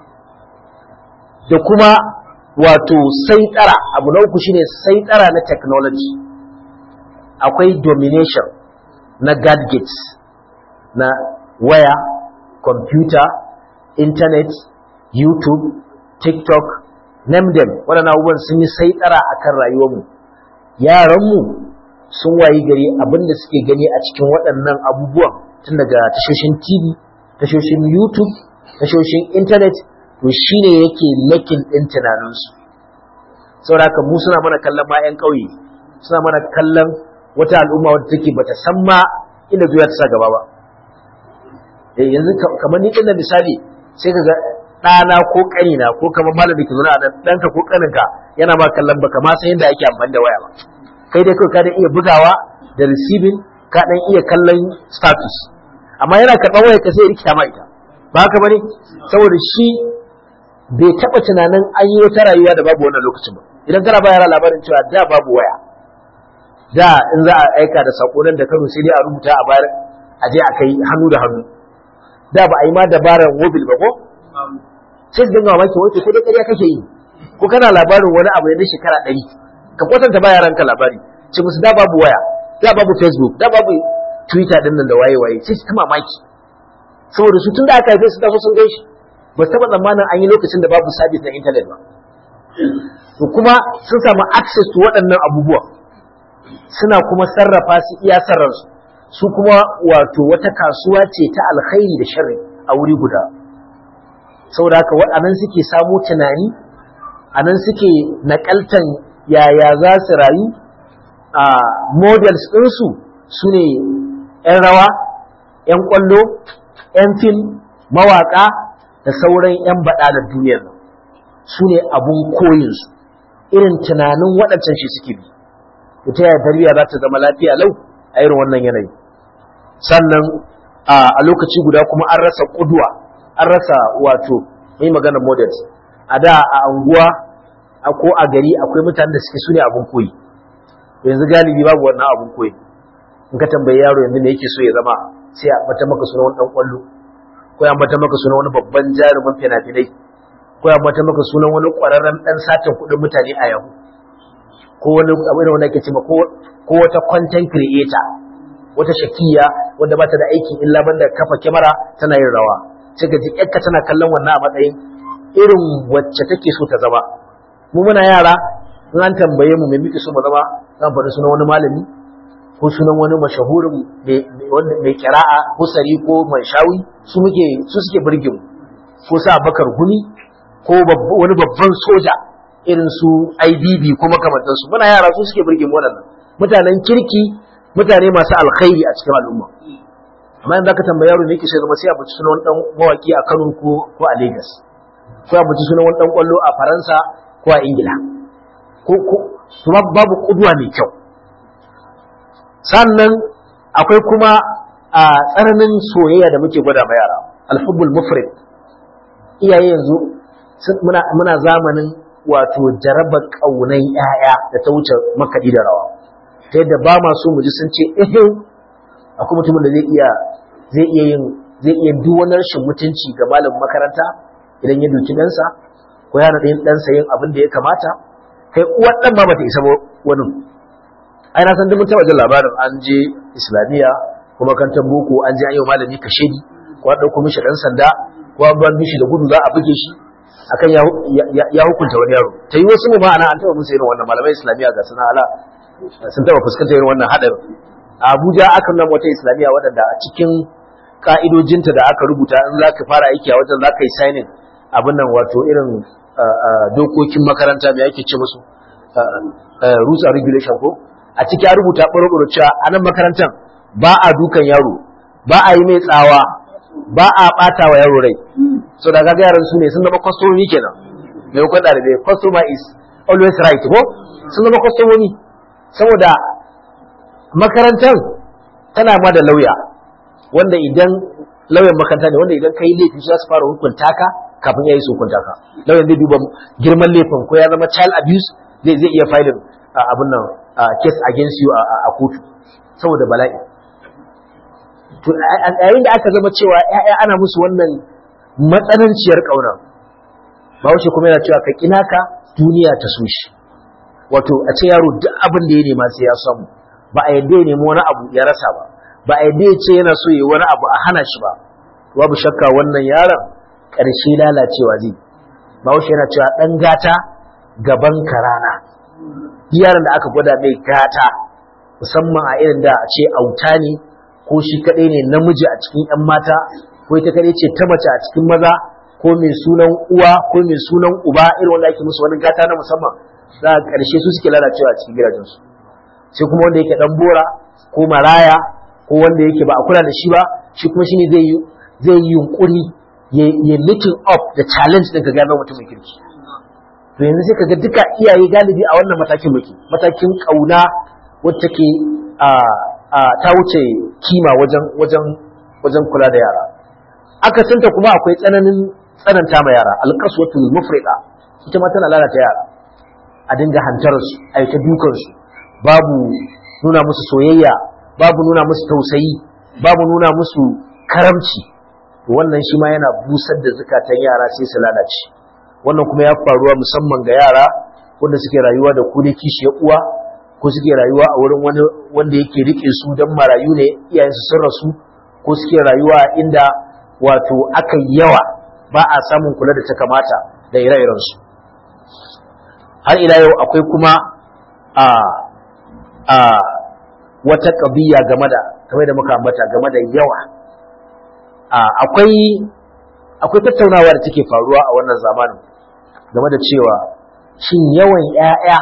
da kuma wato saitara abu na uku shine saitara na technology akwai domination na gadgets na waya computer internet youtube tiktok name them waɗannan abubuwan sun yi saitara akan rayuwarmu yaranmu sun wayi gari abinda suke gani a cikin waɗannan abubuwan tun daga tashoshin tv tashoshin youtube tashoshin internet to shine yake makin ɗin tunaninsu saboda haka mu suna mana kallon ma 'yan ƙauye suna mana kallon wata al'umma wadda take bata san ma inda zuwa ta sa gaba ba yanzu kamar ni ɗin misali sai ka ga ɗana ko ƙanina ko kamar malam da ke zaune a nan ɗanka ko ƙaninka yana ma kallon baka ma san yadda ake amfani da waya ba kai dai kawai ka da iya bugawa da receiving ka dan iya kallon status amma yana karɓar wayar ka sai rikita ma ita ba haka bane saboda shi bai taɓa tunanin an yi wata rayuwa da babu wannan lokacin ba idan kana ba yara labarin cewa da babu waya da in za a aika da sakonan da Kano sai dai a rubuta a bayar a je a kai hannu da hannu da ba a yi ma dabarar mobil ba ko sai su dinga mamaki wai to sai dai ƙarya kake yi ko kana labarin wani abu ne na shekara ɗari ka kwatanta ba yaranka labari ce musu da babu waya da babu facebook da babu twitter din nan da waye waye sai su ta mamaki saboda su tun da aka haife su taso sun gan shi ba su taɓa tsammanin an yi lokacin da babu sabis na intanet ba to kuma sun samu access to waɗannan abubuwa suna kuma sarrafa su iya sarransu su kuma wato wata kasuwa ce ta alkhairi da sharri a wuri guda saboda haka waɗannan suke samu tunani a nan suke nakaltan yaya za su rayu a models ɗinsu su ne 'yan rawa 'yan ƙwallo 'yan fim mawaƙa da sauran 'yan baɗa da duniyar nan su ne abun koyinsu irin tunanin waɗancan shi suke bi ta yaya tarbiyya za ta zama lafiya lau a irin wannan yanayi sannan a lokaci guda kuma an rasa ƙudwa an rasa wato mai magana models a da a anguwa ko a gari akwai mutanen da suke su ne abun koyi yanzu galibi babu wannan abun koyi in ka tambayi yaro yanzu me yake so ya zama sai a bata maka sunan wani dan kwallo ko ya bata maka sunan wani babban jarumin fina-finai ko ya bata maka sunan wani kwararren dan satin kuɗin mutane a yau ko wani abin da wanda ake cewa ko ko wata content creator wata shakiya wanda bata da aikin illa banda kafa kyamara tana yin rawa sai ka ji yakka tana kallon wannan a matsayin irin wacce take so ta zama mu muna yara in an tambaye mu me muke so mu zama zan faɗi sunan wani malami ko sunan wani mashahurin mai kira'a ko sari ko manshawi su muke su suke burge mu ko sa bakar gumi ko wani babban soja irin su IBB ko makamantan su muna yara su suke burge mu waɗannan mutanen kirki mutane masu alkhairi a cikin al'umma amma yanzu zaka tambayi yaro ne yake sai zama sai a bace sunan wani dan mawaki a Kano ko ko a Lagos ko a bace sunan wani dan kwallo a Faransa ko a Ingila ko ko babu kudwa mai kyau sannan akwai kuma a tsananin soyayya da muke gwada ma yara alhubbul mufrid iyaye yanzu muna muna zamanin wato jarabar kaunan yaya da ta wuce makaɗi da rawa ta yadda ba ma so mu ji sun ce eh akwai mutumin da zai iya zai iya yin zai iya duk wani rashin mutunci ga malamin makaranta idan ya duki ɗansa ko ya naɗa ɗansa yin abin da ya kamata kai uwar ɗan ma bata isa ba wani ai na san duk mun taɓa jin labarin an je islamiyya ko makarantar boko an je an yi malami kashedi ko an ɗauko mishi ɗan sanda ko an ban mishi da gudu za a buge shi akan ya hukunta wani yaro ta yi wasu mu ma'ana an taɓa musu irin wannan malamai islamiyya ga suna ala sun taɓa fuskantar irin wannan haɗarin a abuja aka nuna wata islamiyya waɗanda a cikin ka'idojinta da aka rubuta in za ka fara aiki a wajen za ka yi signing abin nan wato irin dokokin makaranta mai ake ce musu rules and regulation ko a ciki ya rubuta ɓaro cewa a nan makarantar ba a dukan yaro ba a yi mai tsawa ba a ɓata wa yaro rai so da ga yaran su ne sun zama kwastomomi kenan mai kwan ɗalibai customer is always right ko sun zama kwastomomi saboda makarantar tana ma da lauya wanda idan lauyan makaranta ne wanda idan ka yi laifi za su fara hukunta ka kafin ya yi su hukunta ka lauyan zai duba girman laifin ko ya zama child abuse zai zai iya filin abin nan case against you a kotu saboda bala'i to yayin da aka zama cewa ya'ya ana musu wannan matsananciyar ƙauna bahaushe kuma yana cewa ka kina ka duniya ta so shi wato a ce yaro duk abin da ya nema sai ya samu ba a yadda ya nemi wani abu ya rasa ba ba a yadda ya ce yana so ya wani abu a hana shi ba babu shakka wannan yaron ƙarshe lalacewa zai bahaushe yana cewa ɗan gata gaban karana yaron da aka gwada mai gata musamman a irin da a ce auta ne ko shi kaɗai ne namiji a cikin 'yan mata ko ita kaɗai ce ta mace a cikin maza ko mai sunan uwa ko mai sunan uba irin wanda ake musu wani gata na musamman za a ƙarshe su suke lalacewa a cikin gidajensu sai kuma wanda yake ɗan bora ko maraya ko wanda yake ba a kula da shi ba shi kuma shine zai yi zai yi yunkuri ya meeting up da challenge ɗin ka gano mutumin kirki to yanzu sai kaga duka iyaye galibi a wannan matakin muke matakin kauna wacce ke a a ta wuce kima wajen wajen wajen kula da yara akasinta kuma akwai tsananin tsananta ma yara alqaswatul mufrida ita ma tana lalata yara a dinga hantar su a yi ta dukan su babu nuna musu soyayya babu nuna musu tausayi babu nuna musu karamci wannan shi ma yana busar da zukatan yara sai su lalace wannan kuma ya faruwa musamman ga yara wanda suke rayuwa da ku da kishiyar uwa ko suke rayuwa a wurin wani wanda yake rike su don marayu ne iyayensu sun rasu ko suke rayuwa inda wato aka yawa ba a samun kula da ta kamata da ire-irensu har ila yau akwai kuma a a wata ƙabiya game da kamar da muka ambata game da yawa akwai akwai tattaunawa da take faruwa a wannan zamanin game da cewa shin yawan 'ya'ya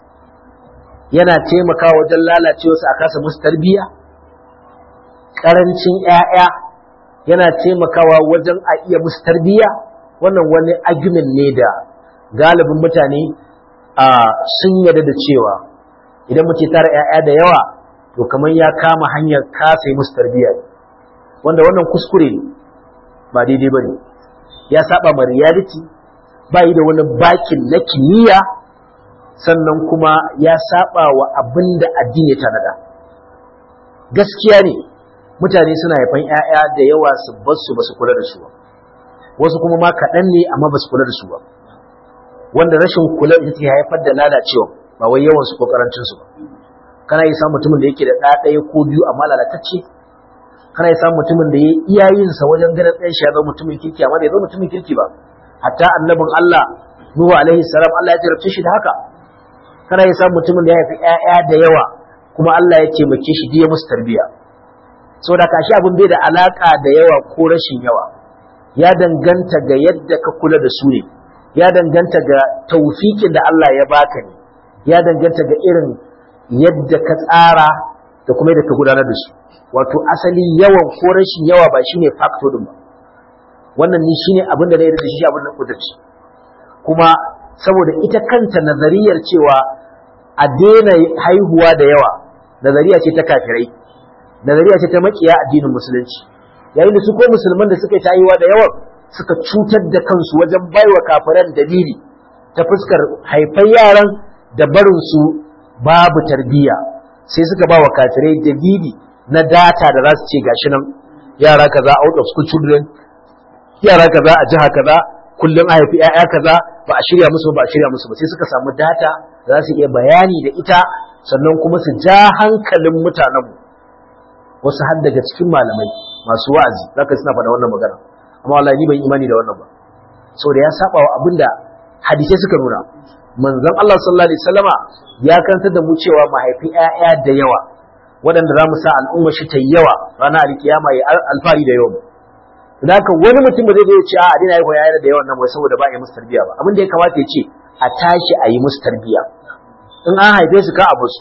yana taimakawa wajen lalacewa su a kasa musu tarbiyya ƙarancin 'ya'ya yana taimakawa wajen a iya musu tarbiyya wannan wani argument ne da galibin mutane a sun yarda da cewa idan muke tara 'ya'ya da yawa to kamar ya kama hanyar kasa musu tarbiyya wanda wannan kuskure ne ba daidai ba ne ya saba ma reality ba yi da wani bakin na kimiyya sannan kuma ya saba wa abin da addini ya tanada gaskiya ne mutane suna haifan 'ya'ya da yawa su bar su ba su kula da su ba wasu kuma ma kaɗan ne amma ba su kula da su ba wanda rashin kula ita ke haifar da lalacewa ba wai yawan su ko karancin su ba kana yi samun mutumin da yake da ɗa ɗaya ko biyu amma lalatacce kana yi samun mutumin da ya yi iyayensa wajen ganin ɗan shi ya zama mutumin kirki amma bai zama mutumin kirki ba hatta annabin Allah Nuhu alaihi salam Allah ya jarabce shi da haka kana yi samun mutumin da ya haifi ƴaƴa da yawa kuma Allah ya taimake shi da ya musu tarbiyya saboda kashi abin bai da alaka da yawa ko rashin yawa ya danganta ga yadda ka kula da su ne ya danganta ga taufikin da Allah ya baka ne ya danganta ga irin yadda ka tsara da kuma yadda ka gudanar da su wato asali yawan ko rashin yawa ba shine factor din ba wannan ni shine abin da na yarda da shi abin da kudurci kuma saboda ita kanta nazariyar cewa a daina haihuwa da yawa nazariya ce ta kafirai nazariya ce ta makiya addinin musulunci yayin da su ko musulman da suka yi haihuwa da yawa suka cutar da kansu wajen baiwa kafiran dalili ta fuskar haifar yaran da barin su babu tarbiyya sai suka ba wa kafirai dalili na data da za su ce gashi nan yara kaza out of school children yara kaza a jiha kaza kullum a haifi 'ya'ya kaza ba a shirya musu ba a shirya musu ba sai suka samu data za su iya bayani da ita sannan kuma su ja hankalin mutanenmu wasu har daga cikin malamai masu wa'azi zaka suna faɗa wannan magana amma wallahi ni ban imani da wannan ba saboda ya saba wa abinda hadisai suka nuna manzon Allah sallallahu alaihi wasallama ya kantar da mu cewa mahaifi 'ya'ya da yawa waɗanda za mu sa al'umma shi ta yawa ranar alkiyama ya alfari da yawa da haka wani mutum ba zai zo ya ce a dina yi yaya da yawan nan wai saboda ba a yi musu tarbiya ba abin da ya kamata ya ce a tashi a yi musu tarbiya in an haife su ka abu su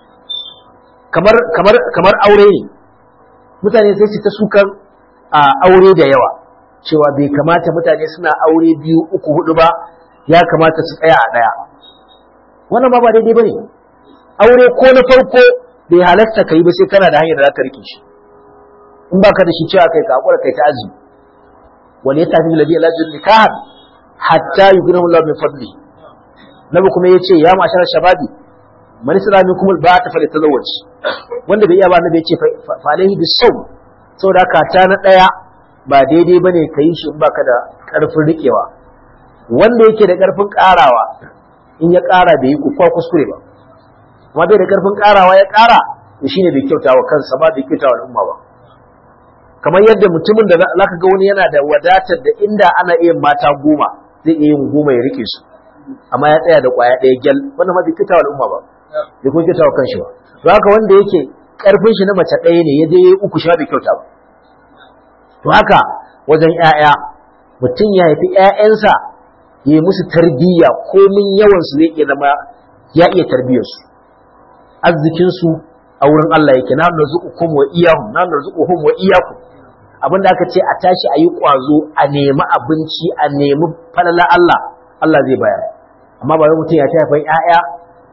kamar kamar kamar aure ne mutane sai su ta sukan a aure da yawa cewa bai kamata mutane suna aure biyu uku hudu ba ya kamata su tsaya a daya wannan ba ba daidai bane aure ko na farko bai halatta ka yi ba sai kana da hanyar da za ka rike shi in baka da shi cewa kai ka hakura kai ta azumi wal yatafi alladhi la yajid nikahan hatta yughnahu Allah min fadli nabi kuma yace ya mashara shababi man isra minkum al ba'ata fa litazawwaj wanda bai iya ba nabi yace fa alaihi bisawm saboda haka ta na daya ba daidai bane kai shi in baka da karfin rikewa wanda yake da karfin karawa in ya kara bai yi kuka kuskure ba amma bai da karfin karawa ya kara to shine bai kyauta wa kansa ba bai kyauta wa al'umma ba kamar yadda mutumin da zaka ga wani yana da wadatar da inda ana iya mata goma zai iya yin goma ya rike su amma ya tsaya da kwaya ɗaya gyal wannan ma bai kyauta wa al'umma ba bai kuma kyauta wa kanshi ba to haka wanda yake karfin shi na mace ɗaya ne ya je yayi uku shi bai kyauta ba to haka wajen ƴaƴa mutum ya haifi ƴaƴansa ya yi musu tarbiyya komin yawan su zai iya zama ya iya tarbiyyar su arzikin su a wurin Allah yake na narzuqukum wa iyyahum na narzuquhum wa iyyakum abinda aka ce a tashi a yi ƙwazo a nemi abinci a nemi falala Allah Allah zai bayar amma ba wai mutum ya ta haifan ƴaƴa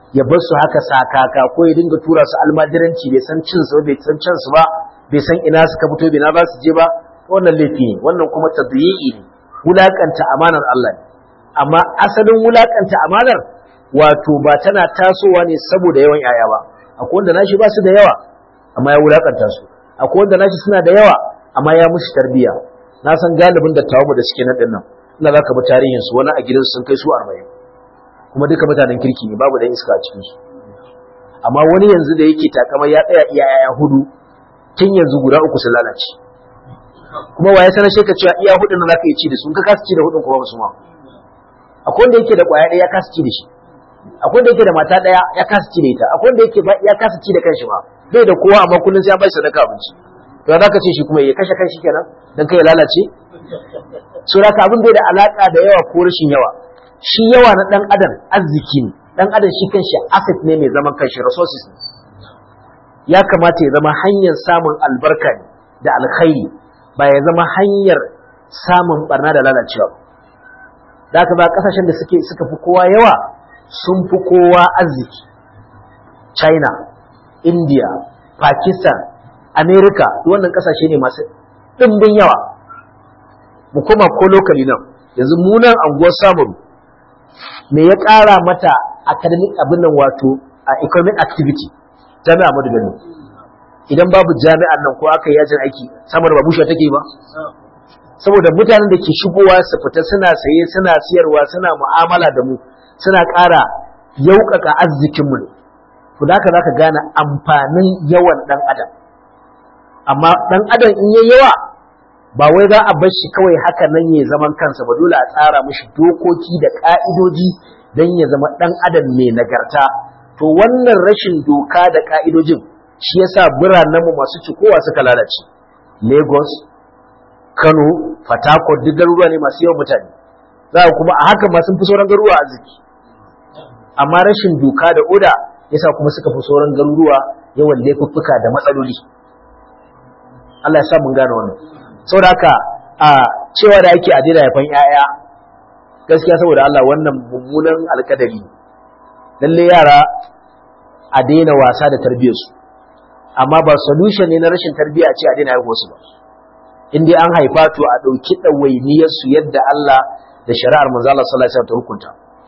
ya bar su haka sakaka ko ya dinga tura su almajiranci bai san cin su bai san cin su ba bai san ina suka fito bai na za su je ba wannan laifi ne wannan kuma tadyi'i ne wulakanta amanar Allah ne amma asalin wulakanta amanar wato ba tana tasowa ne saboda yawan yaya ba akwai wanda nashi ba su da yawa amma ya wulakanta su akwai wanda nashi suna da yawa amma ya musu tarbiya na san galibin da tawamu da suke nan din nan ina zaka bi tarihin su wani a gidansu sun kai su 40 kuma duka mutanen kirki ne babu dan iska a cikin su amma wani yanzu da yake takama ya tsaya iya yaya hudu tun yanzu guda uku sun lalace kuma waye sanar shi ka cewa iya hudun nan zaka yi ci da su in ka kasa ci da hudun kuma ba su ma akwai wanda yake da kwaya ɗaya ya kasa ci da shi akwai wanda yake da mata ɗaya ya kasa ci da ita akwai wanda yake ya kasa ci da kanshi ma bai da kowa amma kullum sai ya bai sadaka abinci to za ka ce shi kuma ya kashe kanshi kenan dan kai ya lalace so da ka abin bai da alaka da yawa ko rashin yawa shi yawa na dan adam arziki ne dan adam shi kanshi asset ne mai zaman kanshi resources ne ya kamata ya zama hanyar samun albarka ne da alkhairi ba ya zama hanyar samun barna da lalacewa da aka ba kasashen da suke suka fi kowa yawa sun fi kowa arziki china india pakistan america wannan kasashe ne masu ɗimbin yawa mu koma ko lokali nan yanzu munan anguwar samun me ya ƙara mata academic abin nan wato a economic activity jami'a madu bello idan babu jami'an nan ko aka yi yajin aiki samar ba bushe take ba saboda mutanen da ke shigowa su fita suna saye suna siyarwa suna mu'amala da mu suna ƙara yauƙaƙa arzikinmu ne to da haka zaka gane amfanin yawan ɗan adam amma ɗan adam in yayi yawa ba wai za a bar shi kawai haka nan ya zaman kansa ba dole a tsara mishi dokoki da ƙa'idoji don ya zama ɗan adam mai nagarta to wannan rashin doka da ƙa'idojin shi yasa biranenmu masu cikowa suka lalace lagos kano fatakot duk garuruwa ne masu yawan mutane za kuma a haka ma sun fi sauran garuruwa arziki amma rashin doka da oda yasa kuma suka fi sauran garuruwa yawan laifuffuka da matsaloli Allah ya sa mun gane wannan saboda haka a cewa da ake a daina haifan 'ya'ya gaskiya saboda Allah wannan mummunan alkadari lalle yara a daina wasa da tarbiyyarsu amma ba solution ne na rashin tarbiyya ce a daina haihuwa su ba in dai an haifa to a ɗauki ɗawainiyarsu yadda Allah da shari'ar manzo Allah sallallahu alaihi wasallam ta hukunta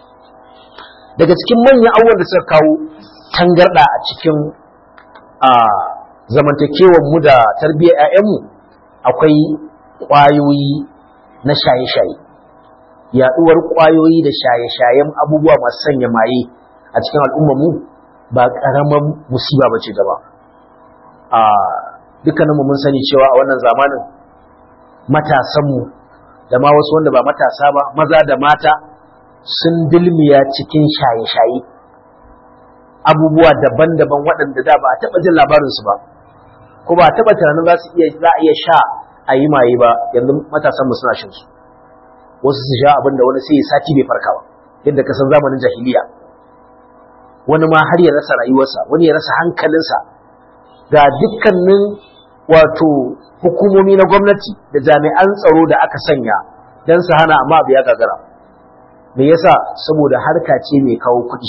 daga cikin manyan abubuwan da suka kawo tangarda a cikin a zamantakewar mu da tarbiyyar ƴaƴanmu akwai ƙwayoyi na shaye-shaye yaɗuwar ƙwayoyi da shaye-shayen abubuwa masu sanya maye a cikin al'ummar mu ba ƙaramin musiba ba ce gaba a dukkaninmu mun sani cewa a wannan zamanin matasanmu da ma wasu wanda ba matasa ba maza da mata sun dilmiya cikin shaye-shaye abubuwa daban-daban waɗanda da ba a taɓa jin labarinsu ba ko ba a taɓa tunanin za su iya za a iya sha a yi maye ba yanzu matasanmu suna shan su wasu su sha abin da wani sai ya sati bai farka ba yadda ka san zamanin jahiliya wani ma har ya rasa rayuwarsa wani ya rasa hankalinsa ga dukkanin wato hukumomi na gwamnati da jami'an tsaro da aka sanya don su hana amma abu ya gagara me yasa saboda harka ce mai kawo kuɗi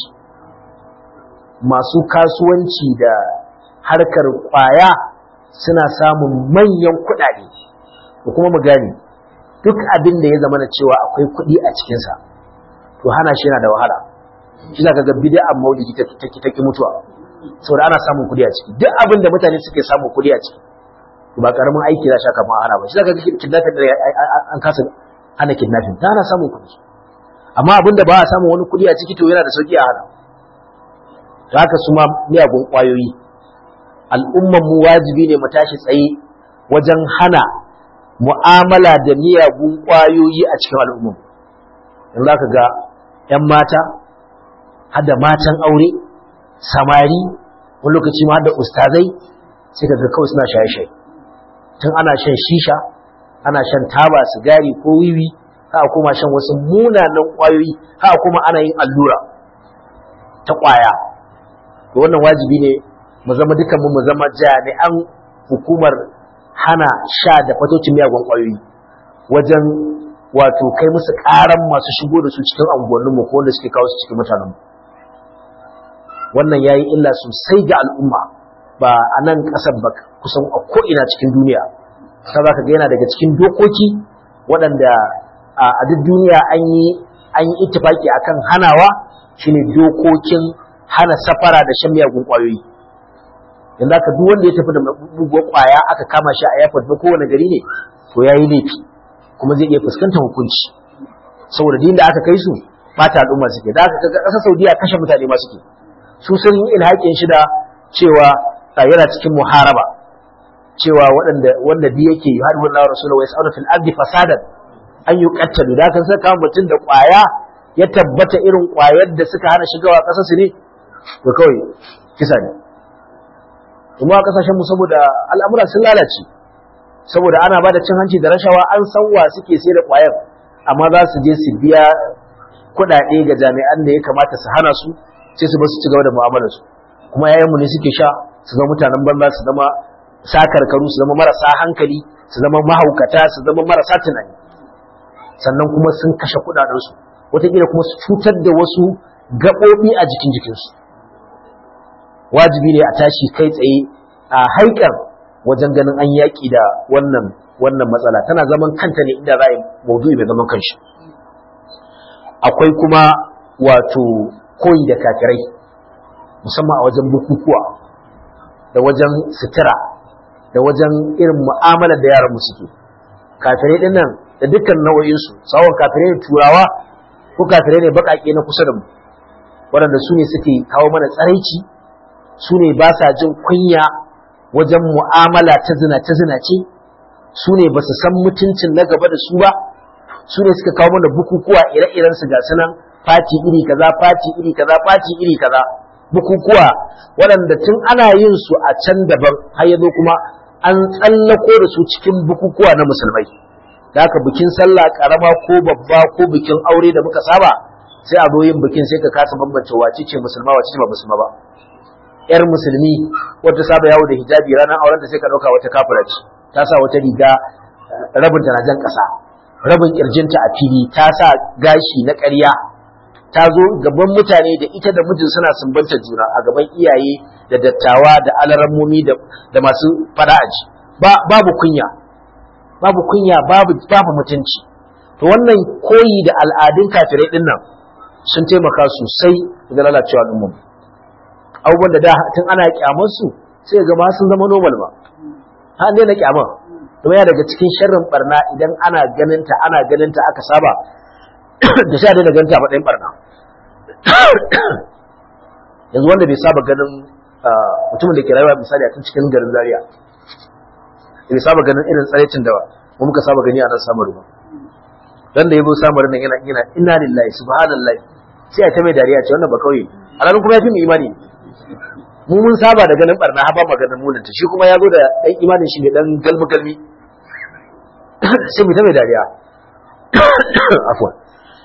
masu kasuwanci da harkar kwaya suna samun manyan kuɗaɗe da kuma mu gane duk abin da ya zama na cewa akwai kuɗi a cikinsa to hana shi yana da wahala shi za ka ga bid'an maulidi ta ki mutuwa saboda ana samun kuɗi a ciki duk abin da mutane suke samun kuɗi a ciki ba karamin aiki za shaka ma hana ba shi zaka ga kidnapping da an kasa hana kidnapping ta ana samun kuɗi amma abin da ba a samun wani kuɗi a ciki to yana da sauki a hana to haka su ma miyagun ƙwayoyi al'umman mu wajibi ne mu tashi tsaye wajen hana mu'amala da miyagun ƙwayoyi a cikin al'umman yanzu zaka ga 'yan mata har da matan aure samari wani lokaci ma da ustazai sai ka ga kawai suna shaye-shaye tun ana shan shisha ana shan taba sigari ko wiwi ha kuma shan wasu munanan ƙwayoyi ha kuma ana yin allura ta ƙwaya to wannan wajibi ne mu zama dukan mu zama jami'an hukumar hana sha da fatocin miyagun ƙwayoyi wajen wato kai musu ƙaran masu shigo da su cikin anguwanninmu ko wanda suke kawo su cikin mutanenmu wannan ya yi illa sosai ga al'umma ba a nan ƙasar ba kusan a ko'ina cikin duniya ta za ka ga yana daga cikin dokoki waɗanda a duk duniya an yi an yi ittifaki akan hanawa shine dokokin hana safara da shan miyagun ƙwayoyi yanzu aka duk wanda ya tafi da buguwar ƙwaya aka kama shi a airport na kowane gari ne to ya yi laifi kuma zai iya fuskantar hukunci saboda din da aka kai su bata al'umma suke da aka kaga ƙasar saudiya kashe mutane ma suke su sun yi ilhaƙin shi da cewa yana cikin muharaba cewa waɗanda wanda bi yake har wannan rasulullahi wa yas'alu fil ardi fasadan an yi kattalu da kan saka mutum da ƙwaya ya tabbata irin ƙwayar da suka hana shigawa ƙasar su ne to kawai kisa ne kuma kasashen mu saboda al'amura sun lalace saboda ana bada cin hanci da rashawa an san wa suke sai da ƙwayar amma za su je su biya kuɗaɗe ga jami'an da ya kamata su hana su sai su ba su ci gaba da mu'amalar su kuma yayanmu ne suke sha su zama mutanen banza su zama sakarkaru su zama marasa hankali su zama mahaukata su zama marasa tunani sannan kuma sun kashe kuɗaɗensu wataƙila kuma su cutar da wasu gaɓoɓi a jikin jikinsu wajibi ne a tashi kai tsaye a haikar wajen ganin an yaƙi da wannan wannan matsala tana zaman kanta ne inda za a yi maudu'i mai zaman kanshi akwai kuma wato koyi da kafirai musamman a wajen bukukuwa da wajen sutura da wajen irin mu'amalar da yaran suke kafirai din nan da dukkan nau'o'insu tsawon kafirai ne turawa ko kafirai ne baƙaƙe na kusa da mu waɗanda su ne suke kawo mana tsaraici su ne ba sa jin kunya wajen mu'amala ta zina ta zina ce su ne ba su san mutuncin na gaba da su ba su ne suka kawo mana bukukuwa ire-iren su ga sunan fati iri kaza fati iri kaza fati iri kaza bukukuwa waɗanda tun ana yin su a can daban har yanzu kuma an tsallako da su cikin bukukuwa na musulmai da haka bikin sallah karama ko babba ko bikin aure da muka saba sai a zo yin bikin sai ka kasa bambance wace ce musulma wace ce ba musulma ba yar musulmi wata saba yawo da hijabi ranar auren ta sai ka dauka wata kafira ce ta sa wata riga rabinta na jan kasa rabin kirjinta a fili ta sa gashi na ƙarya ta zo gaban mutane da ita da mijin suna sumbanta juna a gaban iyaye da dattawa da alarammomi da masu fara'aji babu kunya babu kunya babu babu mutunci to wannan koyi da al'adun kafirai din nan sun taimaka sosai ga lalacewa al'umma abubuwan da da tun ana kyamar su sai ga ma sun zama normal ba ha ne na kyamar kuma ya daga cikin sharrin barna idan ana ganinta ana ganinta aka saba da sha daina ganta a matsayin barna yanzu wanda bai saba ganin mutumin da ke rayuwa misali a tun cikin garin zaria bai saba ganin irin tsaraicin da mu muka saba gani a nan samaru ba dan da yabo samaru nan yana yana inna lillahi subhanallahi sai a ta mai dariya ce wannan ba kauye alalan kuma ya fi mu imani mu mun saba da ganin barna har ba maganin munanta shi kuma ya zo da dan imanin shi ne dan galmi galmi sai mu ta mai dariya afwan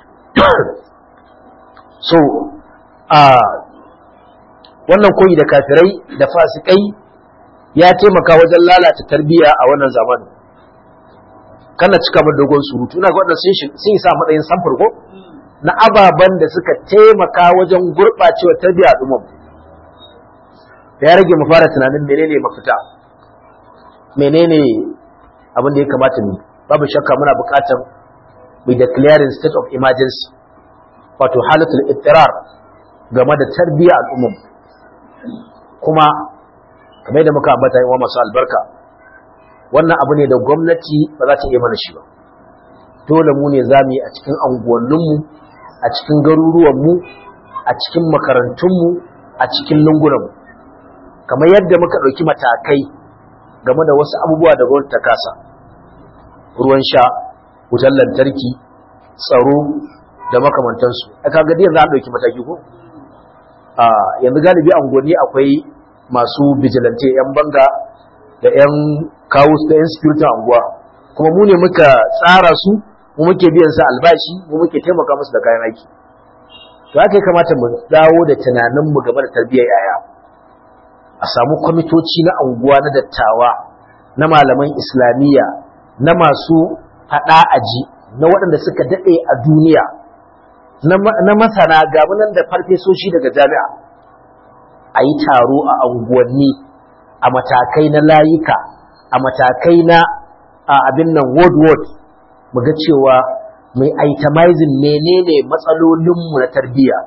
so a wannan koyi da kafirai da fasikai ya taimaka wajen lalata tarbiyya a wannan zamanin kana cika mu dogon surutu ina ga wannan sun sun sa matsayin samfur ko na ababan da suka taimaka wajen gurɓacewa tarbiyya al'ummar da ya rage mu fara tunanin menene mafita menene abin da ya kamata mu babu shakka muna buƙatar mu declaring state of emergency wato halatul ittirar game da tarbiyya al'ummar kuma kamar da muka ambata yawa masu albarka wannan abu ne da gwamnati ba za ta iya mana shi ba dole mu ne za mu yi a cikin anguwanninmu a cikin garuruwanmu a cikin makarantunmu a cikin lungunanmu kamar yadda muka ɗauki matakai game da wasu abubuwa da gwamnati ta kasa ruwan sha wutar lantarki tsaro da makamantansu a kaga yanzu an ɗauki mataki ko yanzu galibi anguwanni akwai masu vigilante 'yan banga da 'yan kawo da 'yan security anguwa kuma mu ne muka tsara su mu muke biyan su albashi mu muke taimaka musu da kayan aiki to haka ya kamata mu dawo da tunanin mu game da tarbiyyar yaya a samu kwamitoci na anguwa na dattawa na malaman islamiyya na masu faɗa aji na waɗanda suka daɗe a duniya na masana ga nan da farfesoshi daga jami'a a yi taro a unguwanni a matakai na layuka a matakai na abin nan ward ward mu ga cewa mai itemizing menene matsalolinmu na tarbiyya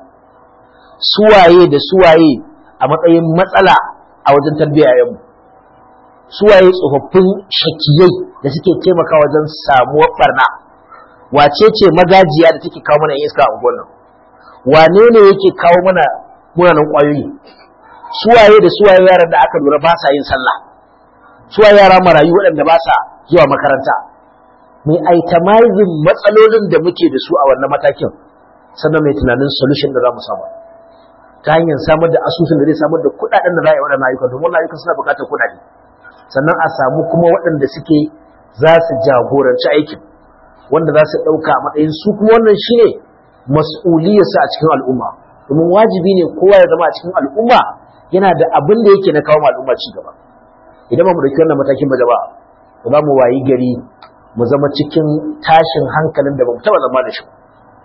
suwaye da suwaye a matsayin matsala a wajen tarbiyyayenmu suwaye tsofaffin shakiyai da suke taimaka wajen samuwar barna wace ce magajiya da take kawo mana iska a unguwar nan wane ne yake kawo mana munanan ƙwayoyi suwaye da suwaye yaran da aka lura ba sa yin sallah suwaye yara marayu waɗanda ba sa zuwa makaranta mai itemizing matsalolin da muke da su a wannan matakin sannan mai tunanin solution da za mu samu ta hanyar samar da asusun da zai samar da kuɗaɗen da za a yi waɗannan ayyukan domin wannan ayyukan suna buƙatar kuɗaɗe sannan a samu kuma waɗanda suke za su jagoranci aikin wanda za su ɗauka a matsayin su kuma wannan shine mas'uliyarsa a cikin al'umma domin wajibi ne kowa ya zama a cikin al'umma yana da abin da yake na kawo al'umma ci gaba idan ba mu dauki wannan matakin ba jama'a ba za mu wayi gari mu zama cikin tashin hankalin da ba mu taba zama da shi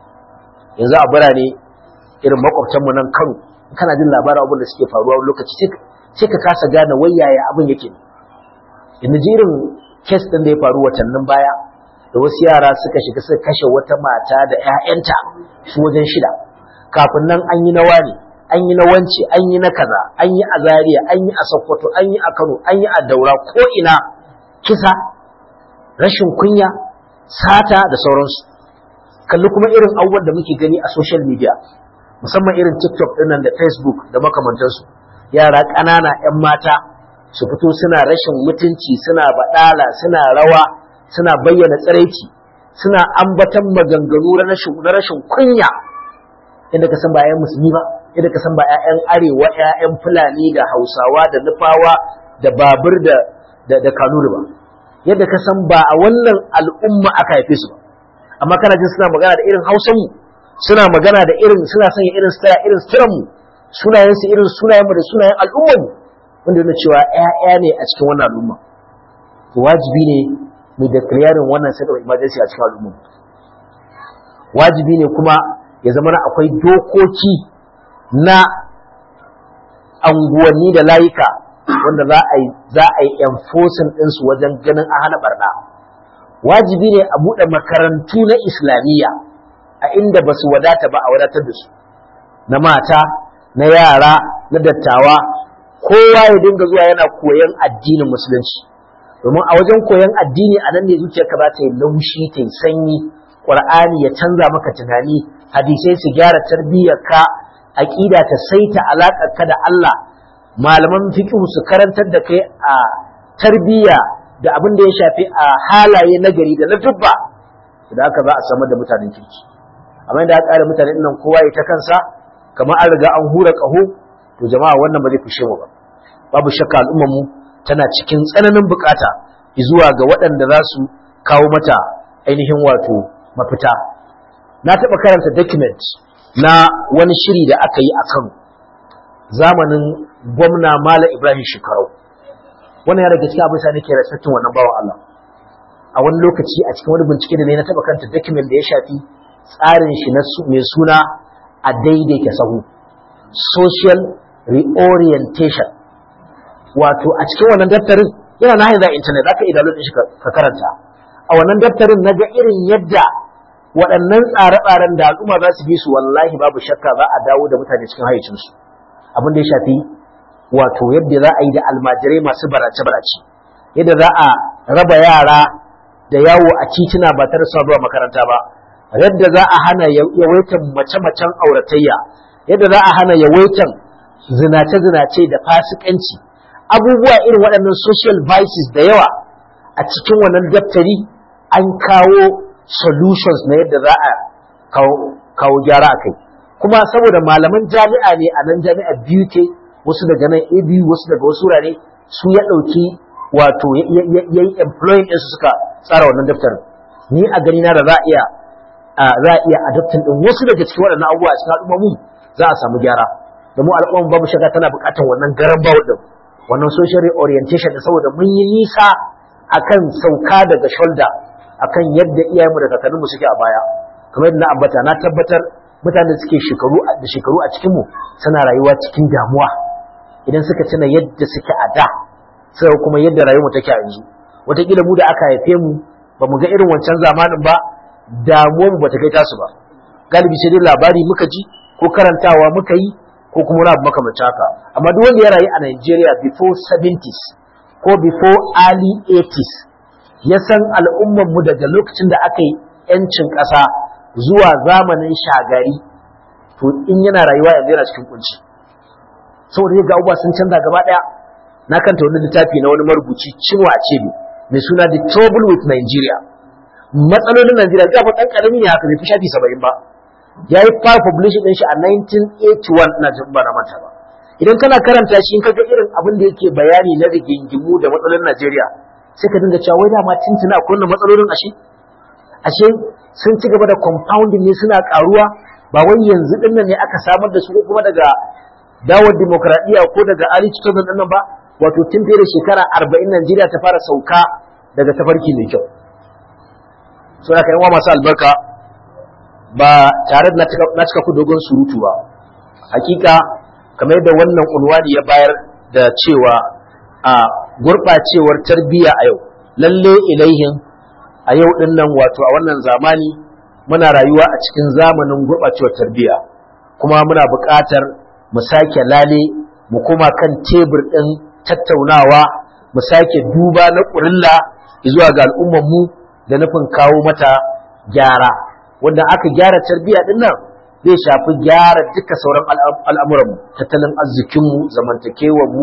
yanzu a birane irin makwabtanmu nan Kano kana jin labarin abin da suke faruwa lokaci sai ka kasa gane wai yaya abin yake yanzu ji irin kes din da ya faru watannin baya da wasu yara suka shiga suka kashe wata mata da 'ya'yanta su wajen shida kafin nan an yi na wani an yi na wance an yi na kaza an yi a zaria an yi a sokoto an yi a kano an yi a daura ko ina kisa rashin kunya sata da sauransu kalli kuma irin abubuwan da muke gani a social media musamman irin tiktok dinnan da facebook da makamantansu yara ƙanana 'yan mata su fito suna rashin mutunci suna baɗala suna rawa suna bayyana tsiraici suna ambatan maganganu na rashin kunya inda ka san ba 'ya'yan musulmi ba inda ka san ba 'ya'yan arewa 'ya'yan fulani da hausawa da nufawa da babur da da kanuri ba yadda ka san ba a wannan al'umma aka haife su ba amma kana jin suna magana da irin hausanmu suna magana da irin suna sanya irin staya irin stiranmu sunayensu irin sunayenmu da sunayen al'ummarmu wanda yana cewa 'ya'ya ne a cikin wannan al'umma wajibi ne mu da clearing wannan state of emergency a cikin al'umma wajibi ne kuma ya zama na akwai dokoki na anguwanni da layuka wanda za a yi za a yi enforcing ɗinsu wajen ganin an hana barna wajibi ne a buɗe makarantu na islamiyya a inda ba su wadata ba a wadatar da su na mata na yara na dattawa kowa ya dinga zuwa yana koyon addinin musulunci domin a wajen koyon addini a nan ne zuciyarka za ta yi laushi ta yi sanyi ƙur'ani ya canza maka tunani hadisai su gyara tarbiyyarka aƙida ta saita alaƙarka da Allah malaman fiqh su karantar da kai a tarbiyya da abin da ya shafi a halaye nagari da na dubba da haka za a samar da mutanen kirki amma da aka ƙara mutanen nan kowa ya ta kansa kamar an riga an hura ƙaho to jama'a wannan ba zai fishe mu ba babu shakka al'ummar mu tana cikin tsananin bukata zuwa ga waɗanda za su kawo mata ainihin wato mafita na taɓa karanta document na wani shiri da aka yi a Kano zamanin gwamna Malam Ibrahim Shekarau wannan ya daga cikin abin sa nake respectin wannan bawan Allah a wani lokaci a cikin wani bincike da ne na taɓa karanta document da ya shafi tsarin shi na mai suna a daidaita sahu social reorientation wato a cikin wannan daftarin yana na hanyar internet zaka iya download shi ka karanta a wannan daftarin naga irin yadda waɗannan tsare-tsaren da al'umma za su bi su wallahi babu shakka za a dawo da mutane cikin hayyacinsu abin da ya shafi wato yadda za a yi da almajirai masu barace-barace yadda za a raba yara da yawo a titina ba tare da zuwa makaranta ba yadda za a hana yawaitan mace-macen auratayya yadda za a hana yawaitan zinace-zinace da fasikanci abubuwa irin waɗannan social vices da yawa a cikin wannan daftari an kawo solutions na yadda za a kawo gyara a kai kuma saboda malaman jami'a ne a nan jami'a biyu ke wasu daga nan a biyu wasu daga wasu wurare su ya ɗauki wato ya yi employing ɗinsu suka tsara wannan daftarin ni a gani na da za a iya za a iya adoptin ɗin wasu daga cikin waɗannan abubuwa a cikin al'ummomi za a samu gyara domin al'umma babu shaka tana buƙatar wannan garan bawul ɗin wannan social orientation da saboda mun yi nisa akan sauka daga shoulder akan yadda iyayenmu da kakanninmu suke a baya kamar yadda na ambata na tabbatar mutane da suke shekaru da shekaru a cikin mu suna rayuwa cikin damuwa idan suka tuna yadda suke a da sai kuma yadda rayuwar take a yanzu wataƙila mu da aka haife mu ba mu ga irin wancan zamanin ba damuwar mu bata kai tasu ba galibi sai dai labari muka ji ko karantawa muka yi ko kuma wani abu makamancin haka amma duk wanda ya rayu a Nigeria before 70s ko before early 80s ya san al'ummar mu daga lokacin da aka yi yancin ƙasa zuwa zamanin shagari to in yana rayuwa yanzu yana cikin kunci saboda ya ga abubuwa sun canza gaba ɗaya na kanta wani littafi na wani marubuci Chinua Achebe mai suna The Trouble with Nigeria matsalolin Najeriya ga fa dan karami ne haka bai fi shafi 70 ba yayi fara publishing din shi a 1981 ina jin ba na manta ba idan kana karanta shi in kaga irin abin da yake bayani na rigingimu da matsalolin Najeriya sai ka dinga cewa wai da ma tuntuna akwai wannan matsalolin ashe ashe sun ci gaba da compounding ne suna karuwa ba wai yanzu din nan ne aka samar da su ko kuma daga dawar demokradiyya ko daga early 2000 din nan ba wato tun fiye da shekara 40 Najeriya ta fara sauka daga tafarki mai kyau so haka yan masu albarka ba tare da na cika ku dogon surutu ba hakika kamar yadda wannan unwani ya bayar da cewa a gurɓacewar tarbiyya a yau lalle ilaihin a yau din nan wato a wannan zamani muna rayuwa a cikin zamanin gurɓacewar tarbiyya kuma muna buƙatar mu sake lale mu koma kan tebur ɗin tattaunawa mu sake duba na ƙurilla zuwa ga al'ummar mu da nufin kawo mata gyara wanda aka gyara tarbiyya din nan zai shafi gyara duka sauran al'amuranmu tattalin arzikinmu zamantakewarmu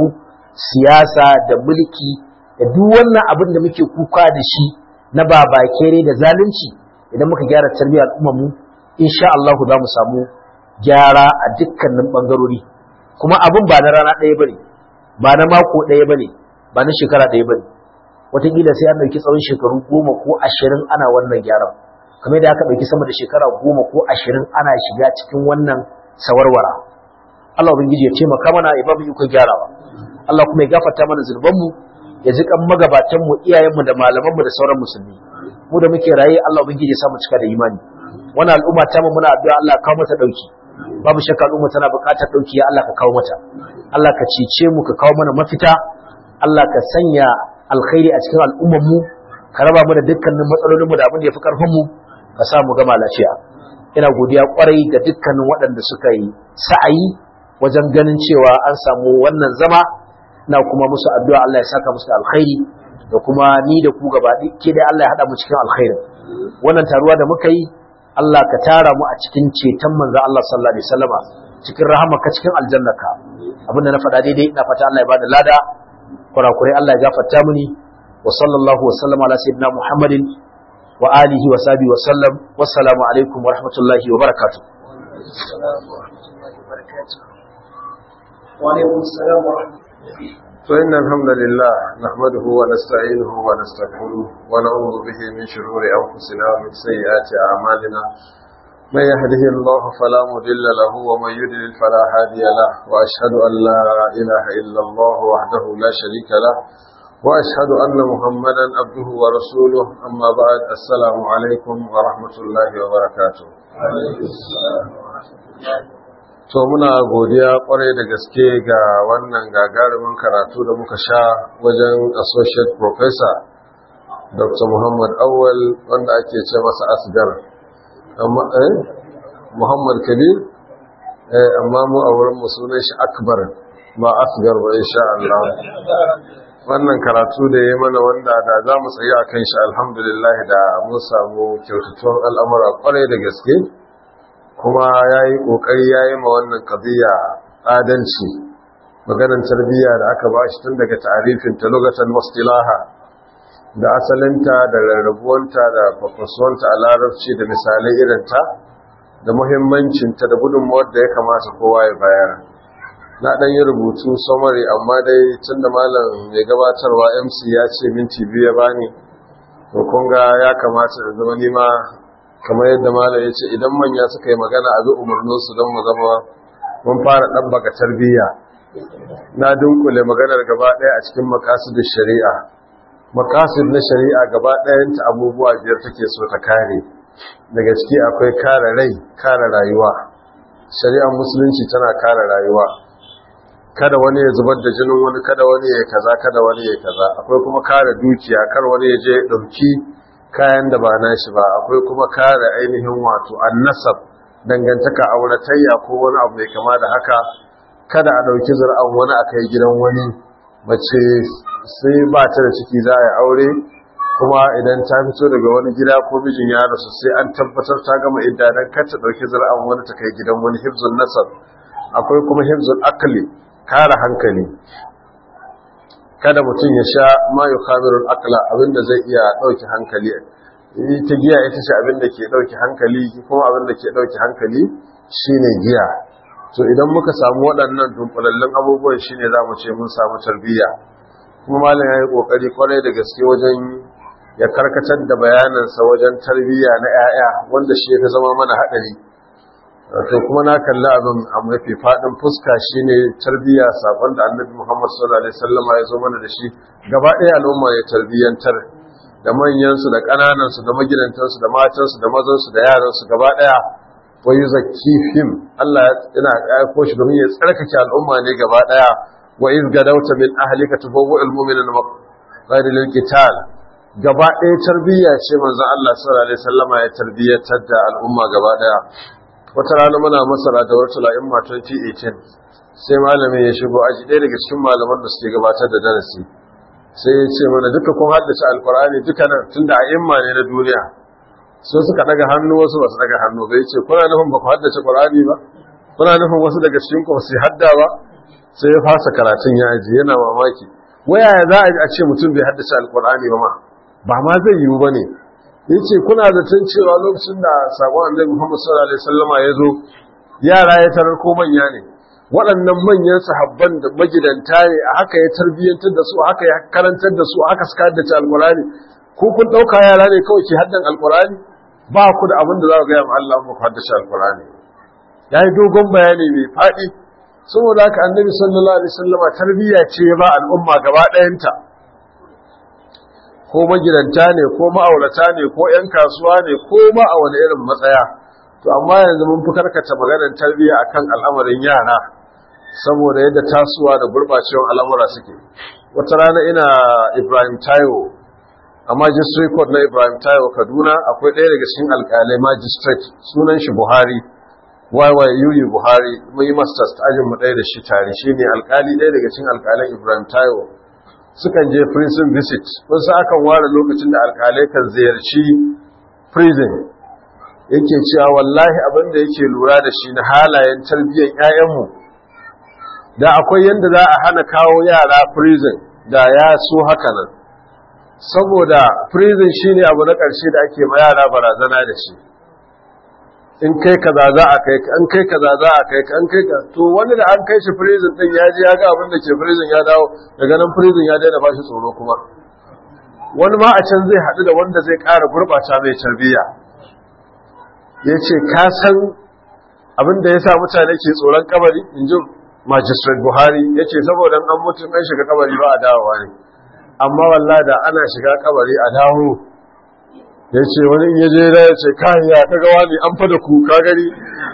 siyasa da mulki da duk wannan abin da muke kuka da shi na babakere da zalunci idan muka gyara tarbiyyar al'ummarmu insha Allah za mu samu gyara a dukkanin bangarori kuma abin ba na rana ɗaya bane ba na mako ɗaya bane ba na shekara ɗaya bane wataƙila sai an ɗauki tsawon shekaru goma ko ashirin ana wannan gyaran kamar da aka ɗauki sama da shekara goma ko ashirin ana shiga cikin wannan sawarwara Allah ubangiji ya ce maka mana ya babu ikon gyarawa Allah kuma ya gafarta mana zunubanmu ya ji kan magabatanmu iyayenmu da malamanmu da sauran musulmi mu da muke raye Allah ubangiji ya samu cika da imani wannan al'umma ta mu muna addu'a Allah kawo mata dauki babu shakka al'umma tana buƙatar dauki ya Allah ka kawo mata Allah ka cece mu ka kawo mana mafita Allah ka sanya alkhairi a cikin al'ummar mu ka raba mu da dukkanin matsalolin mu da abin da yafi karfin mu ka sa mu gama lafiya ina godiya kwarai ga dukkanin waɗanda suka yi sa'ayi wajen ganin cewa an samu wannan zama ina kuma musu addu'a Allah ya saka musu alkhairi da kuma ni da ku gaba ke da Allah ya haɗa mu cikin alkhairin wannan taruwa da muka yi Allah ka tara mu a cikin ceton manzo Allah sallallahu alaihi wasallama cikin rahamaka cikin aljannaka abinda na faɗa daidai ina fata Allah ya bada lada kurakurai Allah ya gafarta mini wa sallallahu wa sallama ala sayyidina Muhammadin wa alihi wa sahbihi wa sallam wassalamu alaikum wa rahmatullahi wa barakatuh وعليكم السلام ورحمة الله فإن الحمد لله نحمده ونستعينه ونستغفره ونعوذ به من شرور أنفسنا ومن سيئات أعمالنا من يهده الله فلا مضل له ومن يضلل فلا هادي له وأشهد أن لا إله إلا الله وحده لا شريك له وأشهد أن محمدا عبده ورسوله أما بعد السلام عليكم ورحمة الله وبركاته to muna godiya kwarai da gaske ga wannan gagarumin karatu da muka sha wajen associate professor dr muhammad awal wanda ake ce masa asgar amma eh muhammad kabir eh amma mu a wurin mu sunan shi akbar ba asgar ba insha Allah wannan karatu da ya mana wanda da za mu tsaye akan shi alhamdulillah da mun samu kyautatuwar al'amura kwarai da gaske kuma ya yi ƙoƙari ya yi ma wannan ƙaziyya adalci maganar tarbiyya da aka ba shi tun daga tarifin ta lugatan wastilaha da asalinta da rarrabuwanta da fafasuwanta a larabci da misalai irinta da muhimmancinta da gudunmawar da ya kamata kowa ya bayar na ɗan yi rubutu samari amma dai tun da malam mai gabatarwa mc ya ce minti biyu ya bani to kun ga ya kamata da zama nima kamar yadda malam ya ce idan manya suka yi magana a bi umarninsu don mu zama mun fara ɗabbaka tarbiyya na dunkule maganar gaba ɗaya a cikin makasidin shari'a makasid na shari'a gaba ɗayanta abubuwa biyar take so ta kare daga ciki akwai kare rai kare rayuwa shari'ar musulunci tana kare rayuwa kada wani ya zubar da jinin wani kada wani ya kaza kada wani ya kaza akwai kuma kare dukiya kar wani ya je ya ɗauki kayan da ba nashi ba akwai kuma kare ainihin wato annasab dangantaka auratayya ko wani abu mai kama da haka kada a ɗauki zur'an wani a kai gidan wani mace sai ba ta da ciki za a yi aure kuma idan ta fito daga wani gida ko mijin ya rasu sai an tabbatar ta gama idda dan kar ta ɗauki zur'an wani ta kai gidan wani hifzul nasab akwai kuma hifzul akli kare hankali kada mutum ya sha ma yukhamirul aqla abinda zai iya ɗauki hankali ta giya ita ce abinda ke ɗauki hankali kuma abinda ke ɗauki hankali shine giya to idan muka samu waɗannan dunkulallun abubuwan shine za mu ce mun samu tarbiyya kuma malam ya yi ƙoƙari kwarai da gaske wajen ya karkatar da bayanansa wajen tarbiyya na 'ya'ya wanda shi ya zama mana haɗari to kuma na kalli abin a mafi faɗin fuska shine tarbiyya sakon da annabi muhammad sallallahu alaihi wasallama ya zo mana da shi gaba ɗaya al'umma ya tarbiyyantar da manyansu da ƙananansu da magidantansu da matansu da mazansu da yaransu gaba ɗaya wa yuzakkihim Allah yana aiko shi domin ya tsarkake al'umma ne gaba daya wa iz gadawta min ahlika tubawwa'ul mu'minina ghayra lil qital gaba daya tarbiyya ce manzon Allah sallallahu alaihi wasallama ya tarbiyyatar da al'umma gaba daya wata rana muna masara da wata la'imma 2018 sai malamin ya shigo aji ɗaya daga cikin malaman da suke gabatar da darasi sai ya ce mana duka kun haddace alqur'ani duka nan tunda a'imma ne na duniya sai suka daga hannu wasu ba su daga hannu bai ce kuna nufin ba ku haddace Qur'ani ba kuna nufin wasu daga cikin ku su hadda ba sai ya fasa karatun ya aji yana mamaki waya za a ce mutum bai haddace alqur'ani ba ma ba ma zai yiwu bane yace kuna zaton cewa lokacin da sakon Annabi Muhammad sallallahu alaihi wasallama ya zo yara ya tarar ko manya ne waɗannan manyan sahabban da magidanta ne a haka ya tarbiyyantar da su haka ya karantar da su haka suka haddace alqur'ani ko kun ɗauka yara ne kawai ke haddan alqur'ani ba ku da abin da za ku gaya ma Allah muku haddace alkurani ya yi dogon bayani mai faɗi saboda haka annabi sallallahu alaihi wasallama tarbiyya ce ba al'umma gaba ɗayanta ko magidanta ne ko ma'aurata ne ko 'yan kasuwa ne ko ma a wani irin matsaya to amma yanzu mun fi karkata maganar tarbiyya akan al'amarin yara saboda yadda tasowa da gurɓacewar al'amura suke wata rana ina ibrahim taiwo a magistrate court na ibrahim taiwo kaduna akwai ɗaya daga cikin alƙalai magistrate sunan shi buhari yyuu buhari mun yi masters ajin mu ɗaya da shi tare shi ne alƙali ɗaya daga cikin alƙalan ibrahim taiwo sukan je prison visit kun sa akan ware lokacin da alƙalai kan ziyarci prison yake cewa wallahi abin da yake lura da shi na halayen tarbiyyar 'ya'yanmu da akwai yadda za a hana kawo yara prison da ya so haka nan saboda prison shine abu na ƙarshe da ake ma yara barazana da shi in kai kaza za a kai an kai kaza za a kai an kai ka to wani da an kai shi prison din ya ji ya ga abin da ke prison ya dawo daga nan prison ya daina bashi tsoro kuma wani ma a can zai haɗu da wanda zai ƙara gurɓata mai tarbiyya ya ce ka san abin da ya sa mutane ke tsoron kabari in ji magistrate buhari ya ce saboda an mutum an shiga kabari ba a dawowa ne amma wallah da ana shiga kabari a dawo ya ce wani in yaje da ya ce kayan ya kaga wani an fada ku ka gari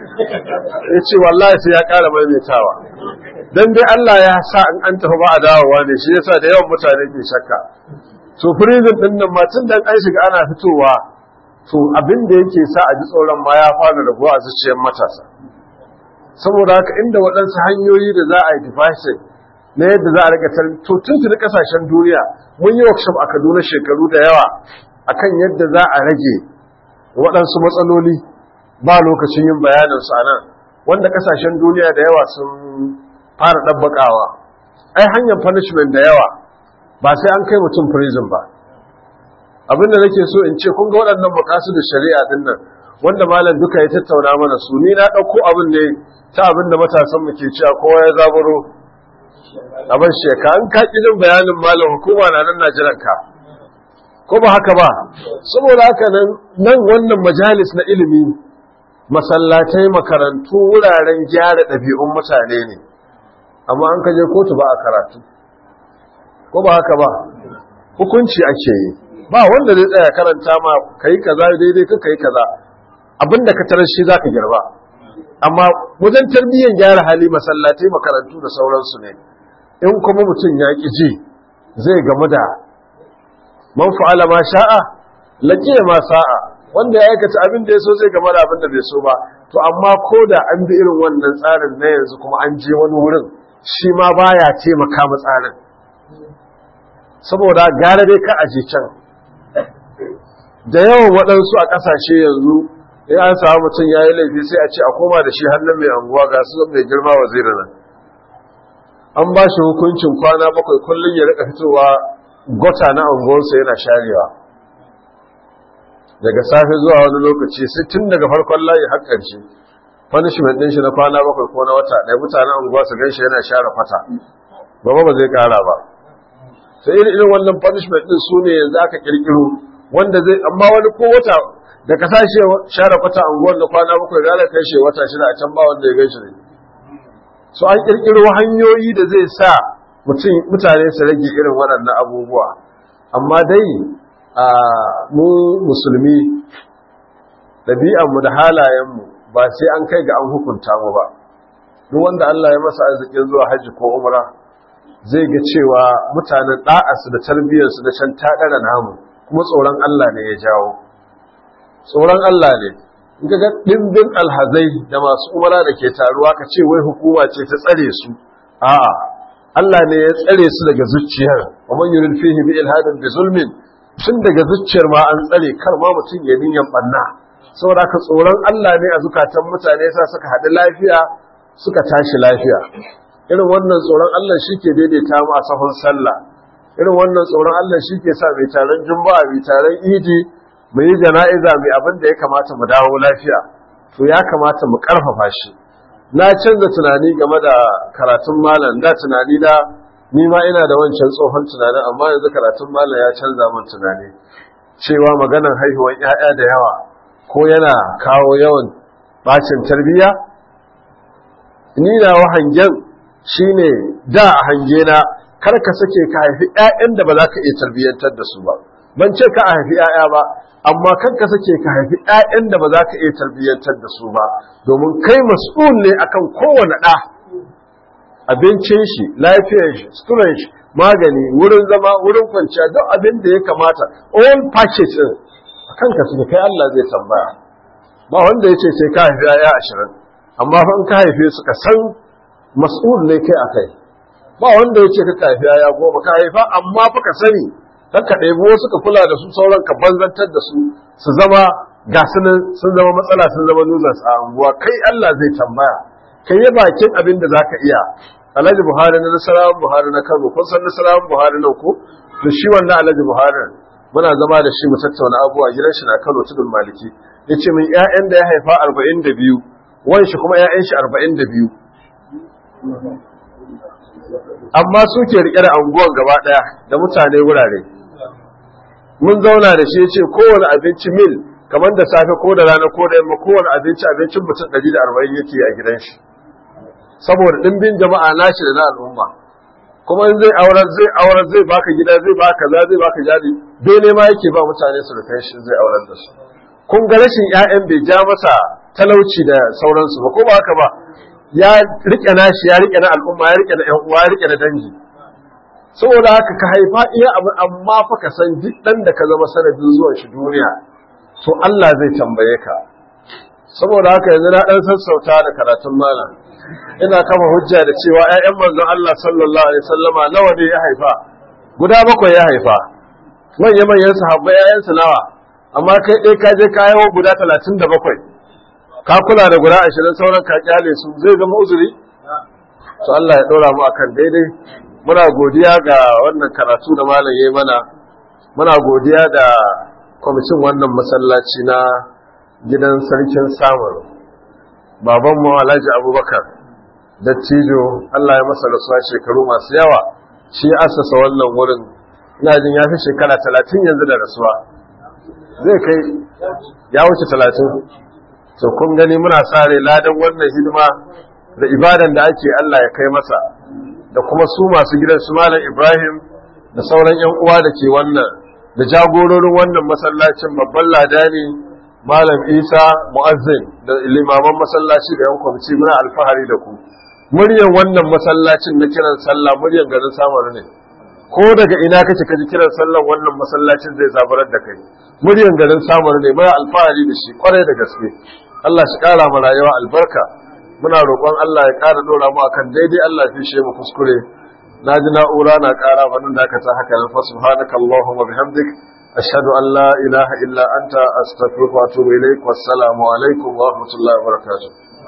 ya ce wallahi sai ya kara maimaitawa don dai Allah ya sa in an tafi ba a dawowa ne shi yasa da yawan mutane ke shakka to prison din nan ma tun dan an shiga ana fitowa to abin da yake sa a ji tsoron ma ya fara rabuwa a zuciyar matasa saboda haka inda waɗansu hanyoyi da za a yi device na yadda za a rika to tuntuni kasashen duniya mun yi workshop a Kaduna shekaru da yawa akan yadda za a rage waɗansu matsaloli ba lokacin yin bayanin su anan wanda kasashen duniya da yawa sun fara ɗabbaƙawa ai hanyar punishment da yawa ba sai an kai mutum prison ba abinda nake so in ce kun ga waɗannan makasu da shari'a din nan wanda malam duka ya tattauna mana su ni na ɗauko abin ne ta abin da matasan mu ke cewa kowa ya zaburo abin sheka an ka jin bayanin malam hukuma na nan na jiran ka ko ba haka ba saboda haka nan nan wannan majalis na ilimi masallatai makarantu wuraren gyara ɗabi'un mutane ne amma an kaje kotu ba a karatu ko ba haka ba hukunci ake yi ba wanda zai tsaya karanta ma kai kaza daidai ka kai kaza abinda ka tarar shi zaka girba amma wajen tarbiyyar gyara hali masallatai makarantu da sauransu ne in kuma mutum ya ƙi ji zai gamu da man fa'ala ma sha'a laqiya ma sa'a wanda ya aikata abin da ya so zai game da abin da bai so ba to amma ko da an bi irin wannan tsarin na yanzu kuma an je wani wurin shi ma baya taimaka ma tsarin saboda gara dai ka aje can da yawan waɗansu a ƙasashe yanzu in an samu mutum ya yi laifi sai a ce a koma da shi hannun mai anguwa ga su mai girma wazirin nan an ba shi hukuncin kwana bakwai kullum ya rika fitowa gota na anguwarsa yana sharewa daga safe zuwa wani lokaci sai tun daga farkon layi har ƙarshe punishment ɗin shi na kwana bakwai ko na wata ɗaya mutanen unguwa su gan shi yana share kwata gaba ba zai ƙara ba sai irin irin wannan punishment ɗin su ne yanzu aka ƙirƙiro wanda zai amma wani ko wata da ka sashe share kwata unguwar da kwana bakwai gara kai shi wata shida a can ba wanda ya gan shi ne so an ƙirƙiro hanyoyi da zai sa mutane su rage irin waɗannan abubuwa amma dai a mu musulmi ɗabi'anmu da halayenmu ba sai an kai ga an hukunta mu ba duk wanda Allah ya masa arzikin zuwa hajji ko umra zai ga cewa mutanen ɗa'arsu da tarbiyyarsu da can taɗara namu kuma tsoron Allah ne ya jawo tsoron Allah ne in ga ɗimbin alhazai da masu umara da ke taruwa ka ce wai hukuma ce ta tsare su a'a Allah ne ya tsare su daga zuciyar wa man yurid fihi bi ilhadin bi zulmin tun daga zuciyar ma an tsare kar ma mutum ya niyan banna saboda ka tsoron Allah ne a zukatan mutane sa suka haɗu lafiya suka tashi lafiya irin wannan tsoron Allah shi ke daidaita mu a sahun sallah irin wannan tsoron Allah shi ke sa mai taron juma'a mai taron idi mu yi jana'iza mai abin da ya kamata mu dawo lafiya to ya kamata mu karfafa shi na canza tunani game da karatun malam da tunani da ni ma ina da wancan tsohon tunanin amma yanzu karatun malam ya canza min tunani cewa maganan haihuwar 'ya'ya da yawa ko yana kawo yawan bacin tarbiyya ni na hangen shine da a hange na kar ka sake ka haifi 'ya'yan da ba za ka iya tarbiyyantar da su ba ban ce ka a haifi 'ya'ya ba amma kan ka sake ka haifi 'ya'yan da ba za ka iya tarbiyyantar da su ba domin kai mas'ul ne akan kowane ɗa abincin shi lafiyar shi suturan shi magani wurin zama wurin kwanciya duk abin da ya kamata all package din akan ka suke kai Allah zai tambaya ba wanda ya ce sai ka haifi 'ya'ya ashirin amma fa in ka haife su ka san mas'ul ne kai akai ba wanda ya ce ka haifi 'ya'ya goma ka haifa amma fa ka sani dan ka ɗebi wasu ka kula da su sauran ka banzantar da su su zama ga sun zama matsala sun zama nuzas a anguwa kai Allah zai tambaya kai yi bakin abin da zaka iya Alhaji Buhari na Nasarawan Buhari na Kano kun san Nasarawan Buhari nan ko to shi wannan Alhaji Buhari muna zama da shi mu tattauna abubuwa gidan shi na Kano tudun Maliki yace min ƴaƴan da ya haifa 42 wan shi kuma ƴaƴan shi 42 amma suke rike da anguwan gaba daya da mutane wurare mun zauna da shi ce kowane abinci mil kamar da safe ko da rana ko da yamma kowane abinci abincin mutum 140 yake a gidan shi saboda dimbin jama'a nashi da na al'umma kuma in zai aurar zai aurar zai baka gida zai baka za zai baka jari dole ma yake ba mutane su rufe shi zai aurar da su kun ga rashin ƴaƴan bai ja masa talauci da sauransu ba ko ba haka ba ya rike nashi ya rike na al'umma ya rike na ƴan uwa ya rike na dangi saboda haka ka haifa iya abu amma fa ka san duk dan da ka zama sanadin zuwan shi duniya to Allah zai tambaye ka saboda haka yanzu na dan sassauta da karatun malam ina kama hujja da cewa ƴaƴan manzon Allah sallallahu alaihi wasallama nawa ne ya haifa guda bakwai ya haifa manyan manyan sahabbai ƴaƴan su nawa amma kai dai ka je ka yawo guda 37 ka kula da guda 20 sauran ka kyale su zai zama uzuri to Allah ya dora mu akan daidai muna godiya ga wannan karatu da malam yayi mana muna godiya da kwamitin wannan masallaci na gidan sarkin samun babanmu alhaji abubakar dattijo Allah ya masa rasuwa shekaru masu yawa shi asasa wannan wurin ina jin ya fi shekara talatin yanzu da rasuwa zai kai ya wuce talatin to kun gani muna sare ladan wannan hidima da ibadan da ake Allah ya kai masa da kuma su masu gidan su malam Ibrahim da sauran yan uwa da ke wannan da jagororin wannan masallacin babban ladani malam isa mu'azzin da limaman masallaci da yan kwamci muna alfahari da ku muryan wannan masallacin na kiran sallah muryan garin samar ne ko daga ina kake kaji kiran sallan wannan masallacin zai zabarar da kai muryan garin samar ne muna alfahari da shi kwarai da gaske Allah shi kara mu rayuwa albarka muna roƙon Allah ya kara dora mu akan daidai Allah ya fishe mu kuskure naji na'ura na kara wannan da aka ta haka nan fa subhanakallahumma bihamdik أشهد أن لا إله إلا أنت أستغفرك وأتوب إليك والسلام عليكم ورحمة الله وبركاته